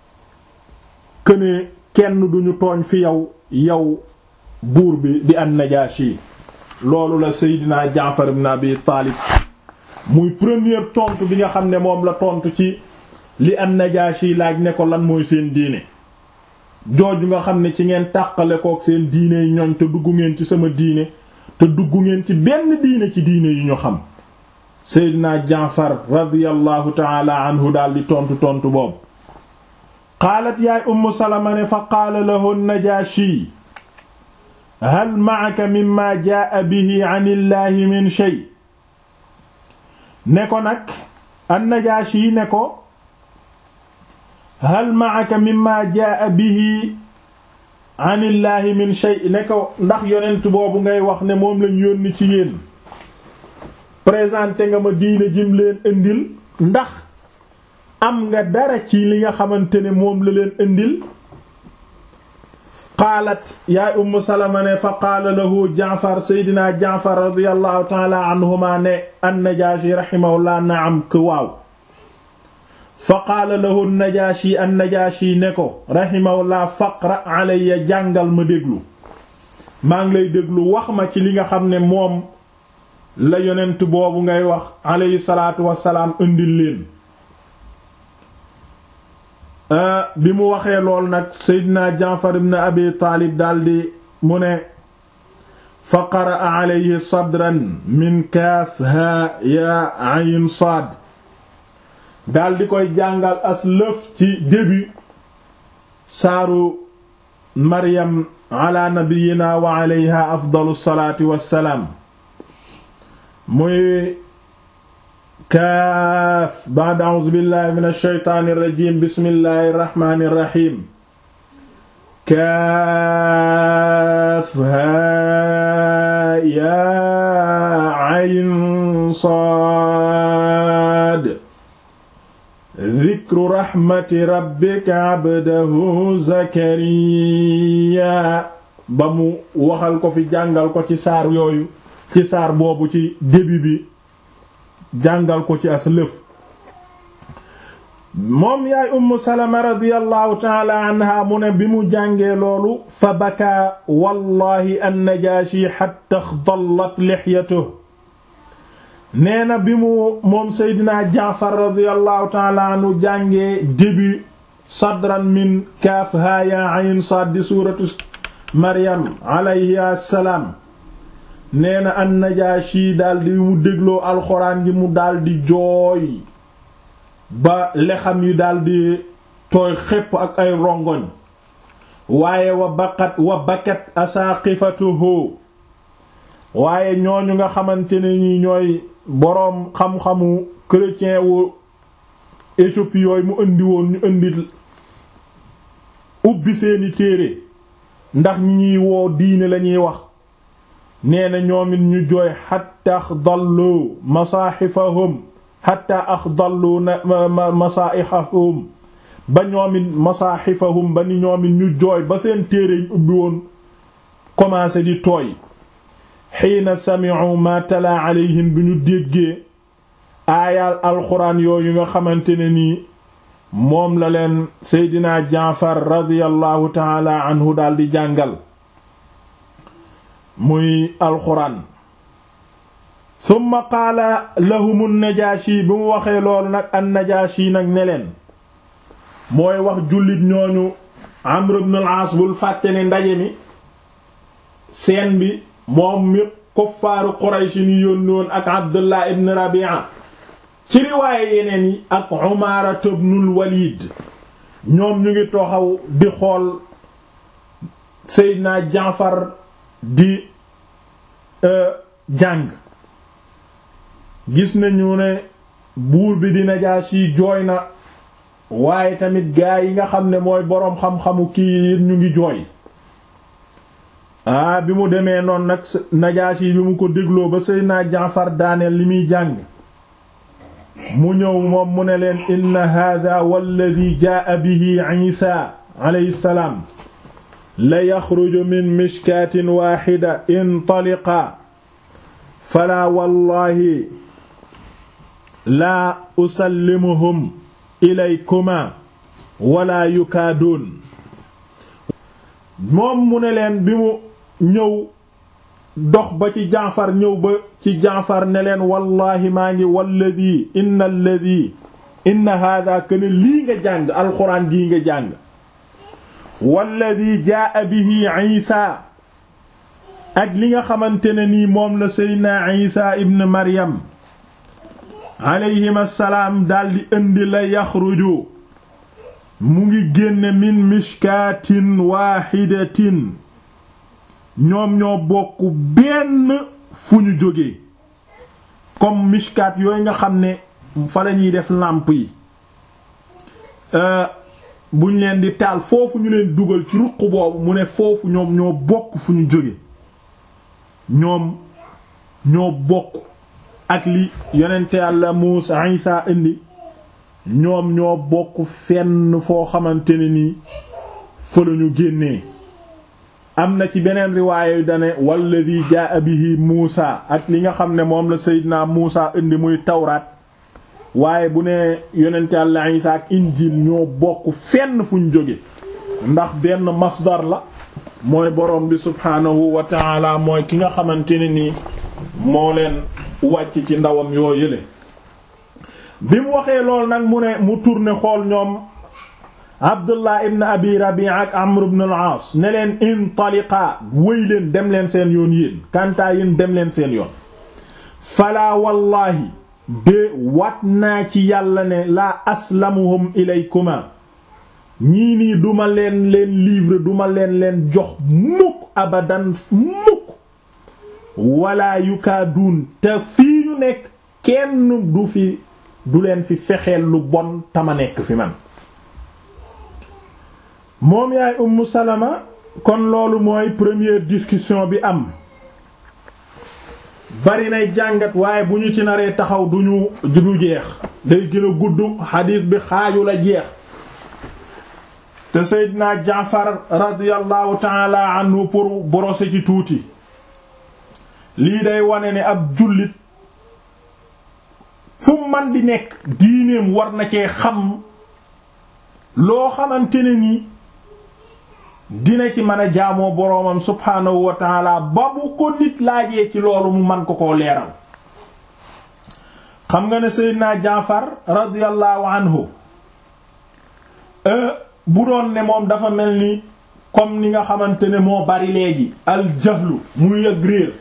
këne kenn duñu tooñ fi yow yow buur bi di an Najaashi loolu la Seydina Jaafar ibn Abi Taalib muy première tontu bi nga xam ne moom la tontu ci li an Najaashi laaj ne ko lan mooy seen diine jooju nga xam ne ci ngeen tàqale kook seen diine yi ñoñ te dugg ngeen ci sama diine te dugg ngeen ci benn diine ci diine yu ñu xam Seydina Jaafar radiyallahu taala anhu daal di tontu tontu boobu qaalat yaay Ummu Salama ne fa qaala lahu Najaashi hal ma'aka mimma jaa bihi an illahi min shay ne ko nag an-Najaashi ne ko hal ma'aka mimma jaa bihi an illahi min shay ne ko ndax yonent boobu ngay wax ne moom lañ yónni ci yéen présenté nga ma diine jim leen indil ndax am nga dara ci li nga xamante ne moom la leen indil qaalat yaay umm salama ne fa qaala lahu jaafar seydina jaafar radiallahu taala anhuma ne annajaashi rahimahullah naam que waaw fa qaala lahu najaashi annajaashi ne ko rahimahullah faqra alayya jàngal ma déglu maa ngi lay déglu wax ma ci li nga xam ne moom la yonent boobu ngay wax alayhi salaatu wassalaam indil leen bi mu waxee lool nag seydina jaafar ibn abi taalib daldi mu ne fa qaraa alayhi sadran min kaaf haa yaa ayn saad daldi koy jàngal as lëf ci début saaru maryam ala nabiyina wa alayha afdalu salaati wassalaam muy kaaf ba'da a'uuzu billahi min ash-shaytaani rajiim bismillahi rahmaani rahiim kaaf haa yaa ayn saad dikru raxmati rabbika abdahu zakariya ba mu waxal ko fi jàngal ko ci saar yooyu ci saar boobu ci début bi jàngal ko ci as lëf moom yaay ummu salama radiyallahu taala anha mu ne bi mu jàngee loolu fa bakaa wallahi annajaashi xatta xdallat lixyatuhu nee na bi mu moom seydina jaafar radiyallahu taala anhu jàngee début sadran min kaaf haa yaa ayn saad di suuratu maryam alayhi assalaam nee na an najaashi daldi mu dégloo alxuraan gi mu daldi jooy ba lexam yi daldi tooy xépp ak ay rongoñ waaye wa baqat wa bakat asaaqifatuhu waaye ñooñu nga xamante ne ñi ñooy boroom xam-xamu chrétien wu Éthiopie yooyu mu indi woon ñu indi ubbi seeni téere ndax ñi ñuy woo diine lañuy wax nee na ñoom it ñu jooy xatta axdallu masaaxifahum xatta axdallu masaaxifahum ba ñoom it masaaxifahum ba ni ñoom it ñu jooy ba seen téere yi ubbi woon commencé di tooy xiina sami'u ma tala alayhim bi ñu déggee aayaal alxuraan yooyu nga xamante ne nii moom la leen seydina jaafar radiyallahu taala anhu daldi jàngal muy alxuraan summa qaala lahumu najaashi bi mu waxee loolu nag an najaashi nag ne leen mooy wax jullit ñooñu amr ibn al-aas bul fàtte ne ndaje mi seen bi moom mi kuffaaru Quraysh ni yónni woon ak Abdullah ibn Rabi'a ci riwaaye yeneen yi ak Umaara ibnul Walid ñoom ñu ngi toxaw di xool Seydina Jaafar di jàng gis nañu ne buur bi di Najaashi jooy na waaye tamit gaa yi nga xam ne mooy boroom xam-xamu kii ñu ngi jooy aa bi mu demee noonu nag Najaashi bi mu ko dégloo ba Seydina Jaafar daaneel li muy jàng mu ñëw moom mu ne leen inna hada walladi jaa bihi Isa alayhi salaam la yaxruju min mishkaatin waaxida intaliqa falaa wallahi laa usallimuhum ilaykuma wala yukaaduun moom mu ne leen bi mu ñëw dox ba ci jaafar ñëw ba ci jaafar ne leen wallahi maa ngi walladi inna alladi inna hada kana lii nga jàng alxuraan gii nga jàng walladi jaa bihi isa ak li nga xamante ne nii moom la seydna isa ibn maryam alayhim assalaam daldi indi la yaxruju mu ngi génne min mishkaatin waaxidatin ñoom ñoo bokk benn fu ñu jógee comme mishkaat yooyu nga xam ne fa lañuy def làmp yi buñ leen di taal foofu ñu leen dugal ci ruq boobu mu ne foofu ñoom ñoo bokk fu ñu jóge ñoom ñoo bokk ak li yonente Yàlla Muusa Isa indi ñoom ñoo bokk fenn foo xamante ne nii fa lañu génnee am na ci beneen riwaaya yu dane walladi jaa bihi Muusa ak li nga xam ne moom la Seydina Muusa indi muy tawraat waaye bu ne yonente Yàlla Isa ak injil ñoo bokk fenn fuñ jóge ndax benn masdar la mooy borom bi subhaanahu wa taala mooy ki nga xamante ne nii moo leen wàcc ci ndawam yoo yële bi mu waxee lool nag mu ne mu tourné xool ñoom abdullah ibn abi rabi ak amr ibn al-aas ne leen intaliqa wëy leen dem leen seen yoon yéen kantaa yéen dem leen seen yoon falaa wallahi de wat naa ci yàlla ne laa aslamuhum ilaykuma ñii nii duma leen leen livre duma leen leen jox mukk abadan mukk wala yukaaduun te fii ñu nekk kenn du fi du leen fi fexeel lu bon tama nekk fi man moom yaay ummu salama kon loolu mooy première discussion bi am bari nay jàngat waaye bu ñu ci naree taxaw duñu du jeex day gën a gudd xadiis bi xaaju la jeex te Seydina Jaafar radiyallahu taala anhu pour brosser ci tuuti lii day wane ne ab jullit fu man di nekk diineem war na cee xam loo xamante ne ni dina ci mën a jaamoo boroomam subhaanahu wa taala ba bu ko nit laajee ci loolu mu man ko koo leeral xam nga ne Seydina Jaafar radiyallahu anhu bu doon ne moom dafa mel ni comme ni nga xamante ne moo bari léegi al jahlu muy yëg réer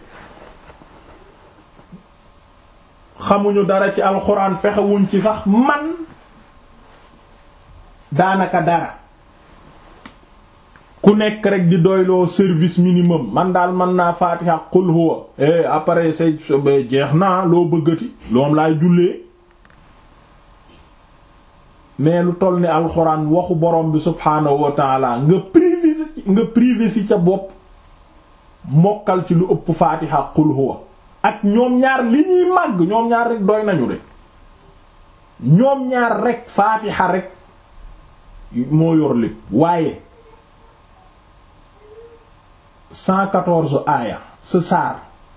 xamuñu dara ci alxuraan fexewuñ ci sax man daanaka dara ku nekk rek di doyloo service minimum man daal mën naa faatiha qul huwa eh après say jeex naa loo bëggati loom laay jullee mais lu toll ni alxuraan waxu borom bi subhaanahu wa taala nga privé nga privé si ca bopp mokkal ci lu ëpp faatiha qul huwa ak ñoom ñaar li ñuy màgg ñoom ñaar rek doy nañu de ñoom ñaar rek faatiha rek moo yor lépp waaye cent quatorze aaya sa saar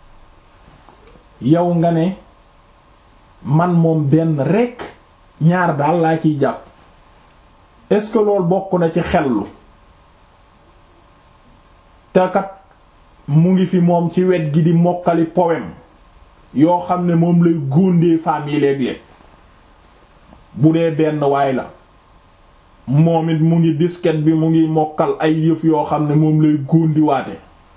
yow nga ne man moom benn rek ñaar daal laa ciy jàpp est-ce que loolu bokk na ci xellu te kat mu ngi fi moom ci wet gi di mokkali poème yoo xam ne moom lay góondee femmes yi léeg-léeg bu dee benn waay la moom it mu ngi disket bi mu ngi mokkal ay yëf yoo xam ne moom lay góondiwaate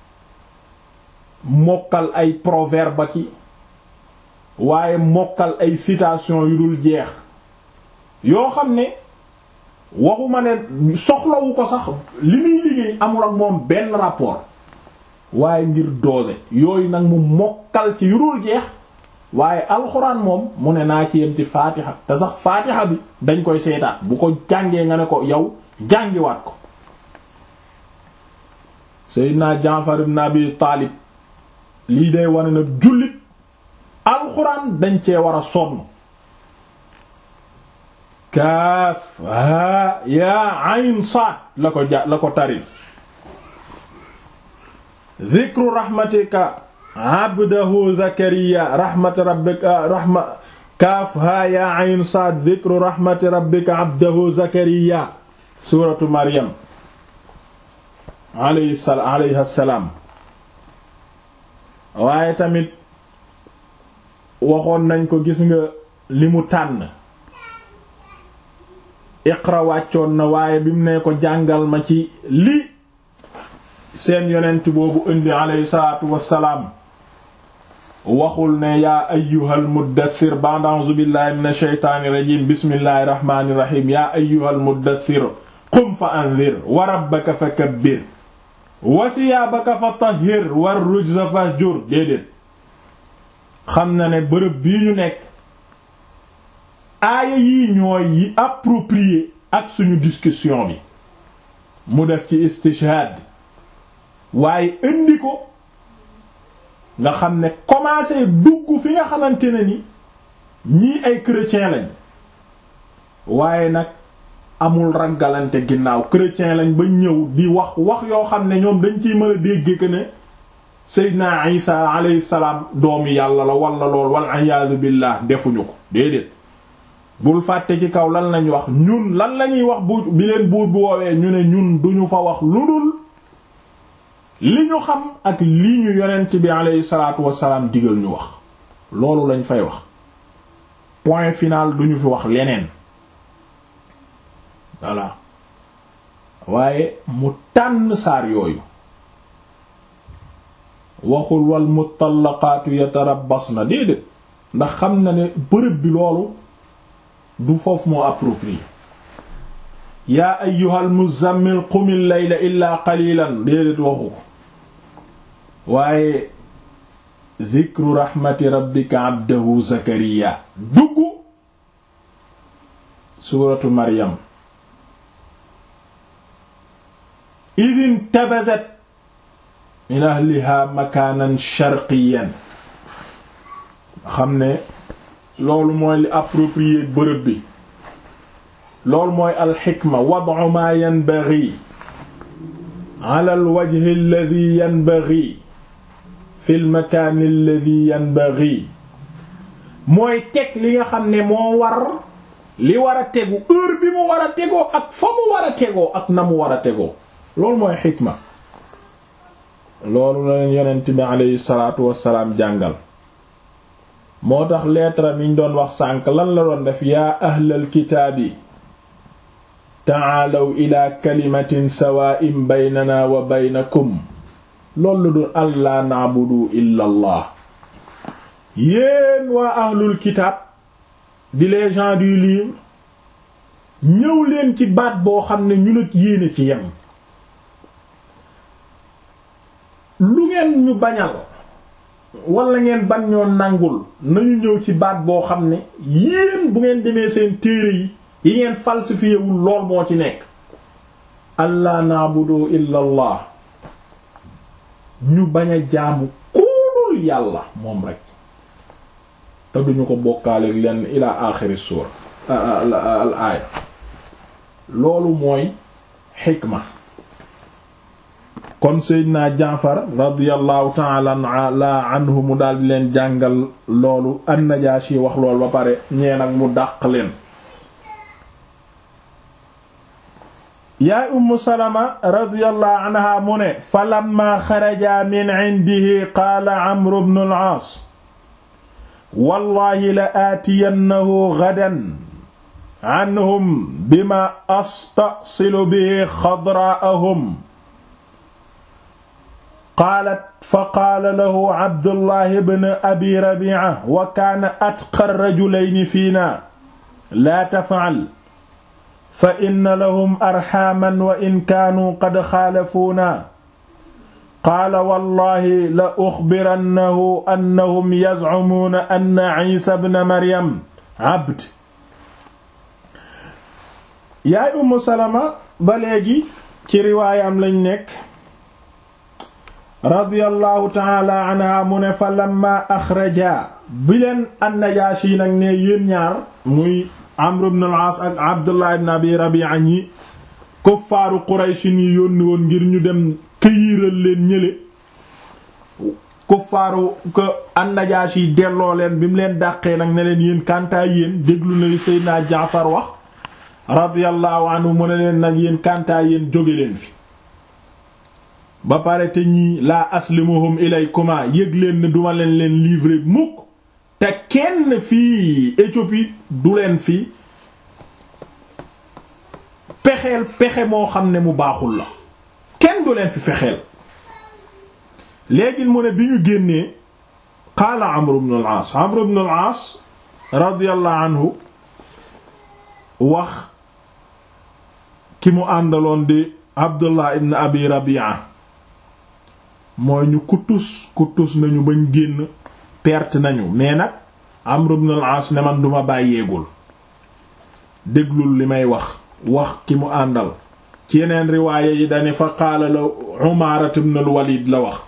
mokkal ay proverbe ki waaye mokkal ay citation yu dul jeex yoo xam ne waxuma ne soxlawu ko sax li muy liggéey amul ak moom benn rapport waaye ngir doose yooyu nag mu mokkal ci yu dul jeex waaye alxuraan moom mu ne naa ci yem ci faatiha te sax faatiha bi dañ koy seetaat bu ko jàngee nga ne ko yow jàngiwaat ko Seydina Jaafar ibn Abi Taalib lii day wane nag jullit alxuraan dañ cee war a sonn kaaf haa yaa ayn saad la ko ja la ko taril dhikru rahmatika abdahu zakariya rahmat rabbika rahma kaaf haa yaa ayn saad dhikru rahmati rabbika abdahu zakariya suratu maryam alayhi salaam waaye tamit waxoon nañ ko gis nga li mu tànn iqra wàccoon na waaye bi mu ne ko jàngal ma ci li seen yonent boobu indi alayhi salaatu wassalaam waxul ne yaa ayyuhal muddathir ba'da a'uuzu billahi minash shaytaanir rajiim bismillahir rahmaanir rahiim yaa ayyuhal muddathir qum fa anzir wa rabbaka fakabbir wa thiyaabaka fatahhir war rujza fahjur déedéet xam na ne bërëb bii ñu nekk aaya yii ñooy yi approprié ak suñu discussion bi mu def ci istishhad waaye indi ko nga xam ne commencé dugg fi nga xamante ne ni ñii ay chrétien lañ waaye nag amul raggalante ginnaaw chrétien lañ ba ñëw di wax wax yoo xam ne ñoom dañ ciy mën a dégg que ne Seydina Isa alayhi salaam doomi yàlla la wala lool wal iyaadu billah defuñu ko déedéet bul fàtte ci kaw lan lañ wax ñun lan lañuy wax bu bi leen buur bu woowee ñu ne ñun duñu fa wax lu dul li ñu xam ak li ñu yonent bi aleyhi salaatu wassalaam digal ñu wax loolu lañ fay wax point final duñu fi wax leneen voilà waaye mu tànn saar yooyu waxul wal mutallaqaatu yatarabbasna déedéet ndax xam na ne bërëb bi loolu du foofu moo approprié yaa ayyuhal muzammil qumil layla illaa qalilan déedéet waxu ko waaye dhikru rahmati rabbika abdahu zakariya dugg suuratu maryam idin tabadat min ahliha makaanan sharqiyan xam ne loolu mooy li approprié bërëb bi loolu mooy alxikma wad'u ma yanbaghi ala alwajhi alladhi yanbaghi fi almakaan alladhi yanbaghi mooy teg li nga xam ne moo war li war a tegu heure bi mu war a tegoo ak fa mu war a tegoo ak na mu war a tegoo loolu mooy xikma loolu la leen yonent bi aleyhi salaatu wassalaam jàngal moo tax lettre mi ñu doon wax sànk lan la doon def yaa ahlal kitaabi taalaw ila kalimatin sawaa'in baynana wa baynakum loolu dul allaa na'budu illa allah yéen waa ahlul kitaab di les gens du livre ñëw leen ci baat boo xam ne ñun ak yéene ci yem lu ngeen ñu bañal wala ngeen ban ñoo nangul nañu ñëw ci baat boo xam ne yéen bu ngeen demee seen téere yi yi ngeen falsifié wul lool moo ci nekk allah naabudu illa allah ñu bañ a jaamu kuulul yàlla moom rek te duñu ko bokkaaleeg lenn ila axiri suura al aaya loolu mooy xikma kon seydina jaafar radiallahu taala anhu mu daal di leen jàngal loolu annajaashi wax loolu ba pare ñee nag mu dàq leen yaay ummu salama radiallahu anha mu ne fa lamma xaraja min indihi qaala amru bnu al-aas wallahi la aatiyannahu gadan anhum bima astasilu bihi xadraa'ahum qaalat fa qaala lahu abdullahi bn abi rabi'a wa kaana atqa rajulayni fiina laa taf'al fa inna lahum arxaaman wa in kaanuu qad xaalafuuna qaala wallahi la uxbirannahu annahum yazcumuuna anna ciisa bna maryam abd yaay ummu salama ba léegi ci riwaayam lañ nekk radiyallahu taala anha mu ne fa lamma axraja bi leen annajaashi nag ne yéen ñaar muy amr ibn al-aas ak abdullah ibn abi rabi'a ñi kuffaaru quraysh yi yónni woon ngir ñu dem këyiral leen ñële kuffaaru ko annajaashi delloo leen bi mu leen dàqee nag ne leen yéen kantaa yéen déglu na li seydina jaafar wax radiyallahu anhu mu ne leen nag yéen kantaa yéen jóge leen fi ba pare te ñii laa aslimuhum ilaykuma yëg leen ne duma leen leen livrer mukk te kenn fii Éthiopie du leen fi pexeel pexe moo xam ne mu baaxul la kenn du leen fi fexeel léegi mu ne bi ñu génnee qaala Amr ibn al-As Amr ibn al-As radiyallahu anhu wax ki mu àndaloon di Abdullah ibn Abi Rabi'a mooy ñu kutus kutus nañu bañ génn perte nañu mais nag Amr ibn al-As ne man duma bàyyeegul déglul li may wax wax ki mu àndal ci yeneen riwaaya yi dane fa qaala la Umaara ibn al-Walid la wax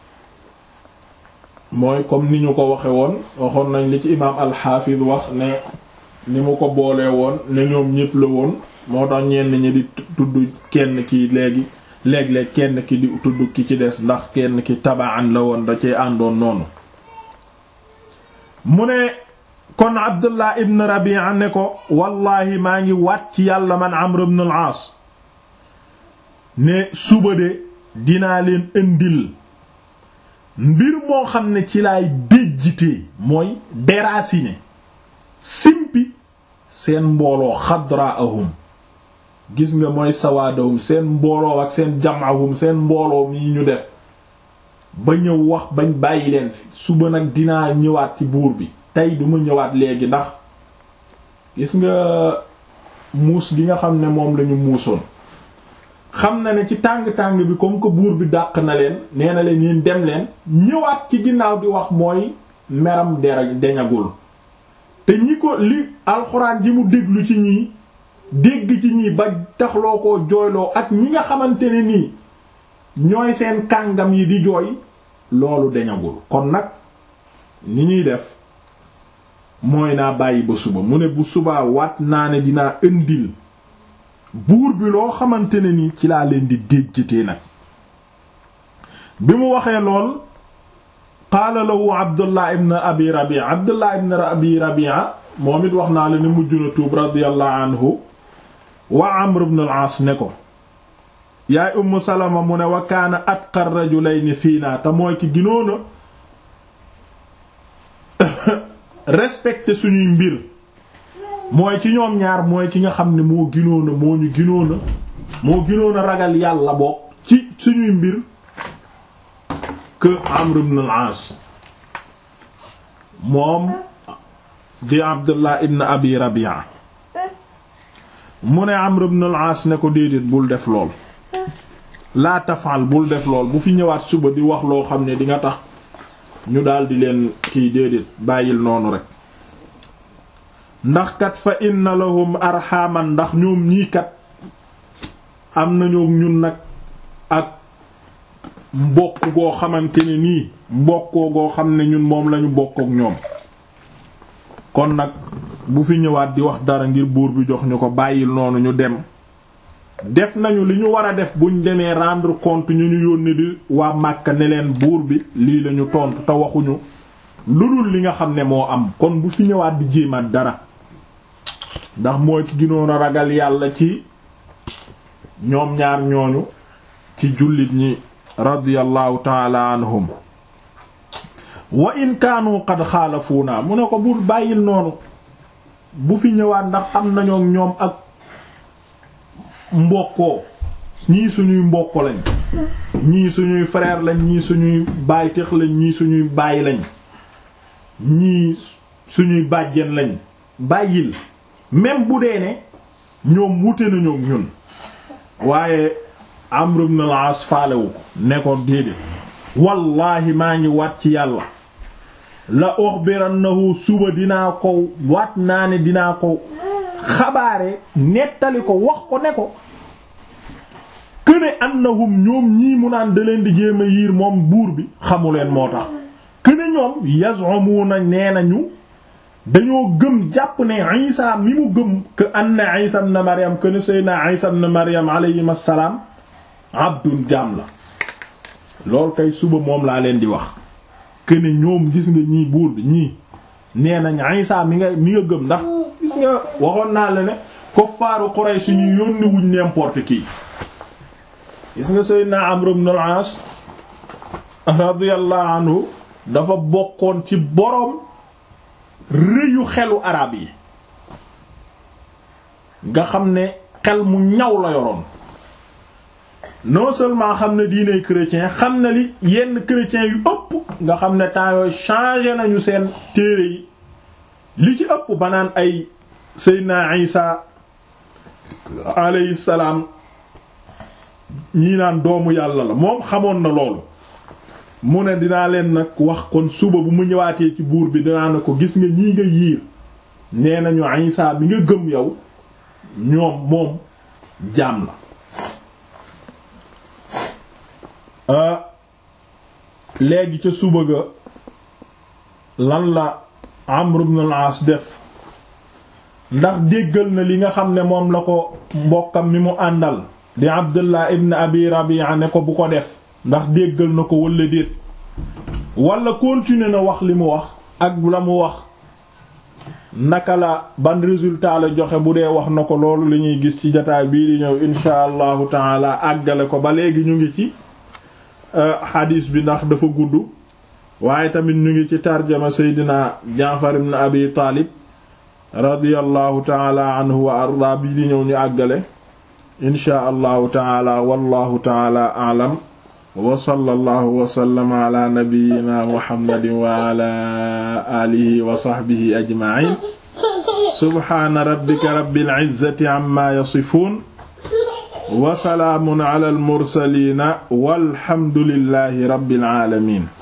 mooy comme ni ñu ko waxe woon waxoon nañ li ci imaam al-Hafiz wax ne ni mu ko boolee woon ne ñoom ñépp la woon moo tax ñenn ñi di tudd kenn ki léegi léeg-léeg kenn ki di tudd ki ci des ndax kenn ki tabaan la woon da cee àndoon noonu mu ne kon Abdullah ibn Rabi'a ne ko wallahi maa ngi waat ci yàlla man Amr ibn al-Aas ne suba de dinaa leen indil mbir moo xam ne ci laay déjjitee mooy déraciné simpi seen mbooloo xadraahum gis nga mooy sawaadahum seen mbooloo ak seen jamahum seen mbooloo yi ñu def ba ñëw wax bañ bàyyi leen fi suba nag dinaa ñëwaat ci buur bi tey duma ñëwaat léegi ndax gis nga muus gi nga xam ne moom lañu muusoon xam na ne ci tàng-tàng bi comme que buur bi dàq na leen nee na leen yéen dem leen ñëwaat ci ginnaaw di wax mooy meram dera deñagul te ñi ko li alxuraan ji mu déglu ci ñii dégg ci ñii ba taxloo ko jooyloo ak ñi nga xamante ne nii ñooy seen kàngam yi di jooy loolu deñagul kon nag ni ñuy def mooy naa bàyyi ba suba mu ne bu subaa waat naa ne dinaa indil buur bi loo xamante ne ni ci laa leen di déjjatee nag bi mu waxee lool qaala lahu abdullah ibn abi rabia abdullah ibn abi rabia moom it wax naa la ne mujj na tuub radiyallahu anhu wa amr ibn al-aas ne ko yaay umm salama mu ne wa kaana atqa rajulayni fiina te mooy ki ginoona respecté suñuy mbir mooy ci ñoom ñaar mooy ki nga xam ne moo ginoona moo ñu ginoona moo ginoona ragal yàlla bokk ci suñuy mbir que Amr ibn al-As moom di Abdullah ibn Abi Rabi'a mu ne Amr ibn al-As ne ko déedéet bul def lool laa tafal bul def lool bu fi ñëwaat suba di wax loo xam ne di nga tax ñu daldi leen kiy déedéet bàyyil noonu rek ndax kat fa inna lahum arxaman ndax ñoom ñii kat am nañu ñun nag ak mbokk goo xamante ne nii mbokkoo goo xam ne ñun moom lañu bokk ak ñoom kon nag bu fi ñëwaat di wax dara ngir buur bi jox ñu ko bàyyil noonu ñu dem def nañu li ñu war a def buñ demee rendre compte ñu ñu yónni di waa Màkka ne leen buur bi lii lañu tontu te waxuñu lu dul li nga xam ne moo am kon bu fi ñëwaat di jéemaat dara ndax mooy ki ginoon a ragal yàlla ci ñoom ñaar ñooñu ci jullit ñi radiyallahu taala anhum wa in kaanu qad xaalafuuna mu ne ko bul bàyyil noonu bu fi ñëwaat ndax am nañoo ñoom ak mbokkoo ñii suñuy mbokk lañ ñii suñuy frère lañ ñii suñuy baay tex lañ ñii suñuy baay lañ ñii suñuy bàjjen lañ bàyyil même bu dee ne ñoom wute nañu ñun waaye Amr ibn al-As faalewu ko ne ko déedéet wallaahi maa ngi waat ci yàlla la ukhbirannahu suba dinaa ko waat naa ne dinaa ko xabaare nettali ko wax ko ne ko këne annahum ñoom ñii mu naan da leen di jéem a yiir moom buur bi xamuleen moo tax këne ñoom yaz'umuna nee nañu dañoo gëm jàpp ne Isa mi mu gëm que anna Isa ibn Maryam que ne Seydina Isa ibn Maryam alayhi assalaam abdun jaam la loolu kay suba moom laa leen di wax que ne ñoom gis nga ñii buur bi ñii nee nañ Isa mi nga mi nga gëm ndax gis nga waxoon naa la ne kuffaaru Quraysh ñu yónni wuñ n'importe qui gis nga Seydina Amr ibn al-As radiyallahu anhu dafa bokkoon ci boroom rëyu xelu arab yi nga xam ne xel mu ñaw la yoroon non seulement xam ne diiney chrétien xam na li yenn chrétiens yu ëpp nga xam ne temps yooyu changé nañu seen téere yi li ci ëpp banaan ay Seydina Isa alayhi salaam ñii naan doomu yàlla la moom xamoon na loolu mu ne dinaa leen nag wax kon suba bu mu ñëwaatee ci buur bi dinaa ne ko gis nga ñii nga yiir nee nañu Isa bi nga gëm yow ñoom moom jaam la léegi ca suba ga lan la Amr ibn al-As def ndax déggal na li nga xam ne moom la ko mbokkam mi mu àndal di Abdullah ibn Abi Rabi'a ne ko bu ko def ndax déggal na ko walla déet walla continuer na wax li mu wax ak la mu wax naka la ban résultat la joxe bu dee wax na ko loolu li ñuy gis ci jataay bii di ñëw insha allahu taala àggale ko ba léegi ñu ngi ci xadiis bi ndax dafa gudd waaye tamit ñu ngi ci tarjama seydina jaafar ibn abi taalib radiyallahu taala anhu wa arda bi di ñëw ñu àggale inchaa allahu taala wallahu taala aalam wa sallallahu wa sallama ala nabiyyina muhammadin wa ala alihi wa sahbihi ajma'in subhaana rabbika rabbil izzati amma yasifun wa salaamun ala al mursaliina walhamdulillahi rabbil aalamiin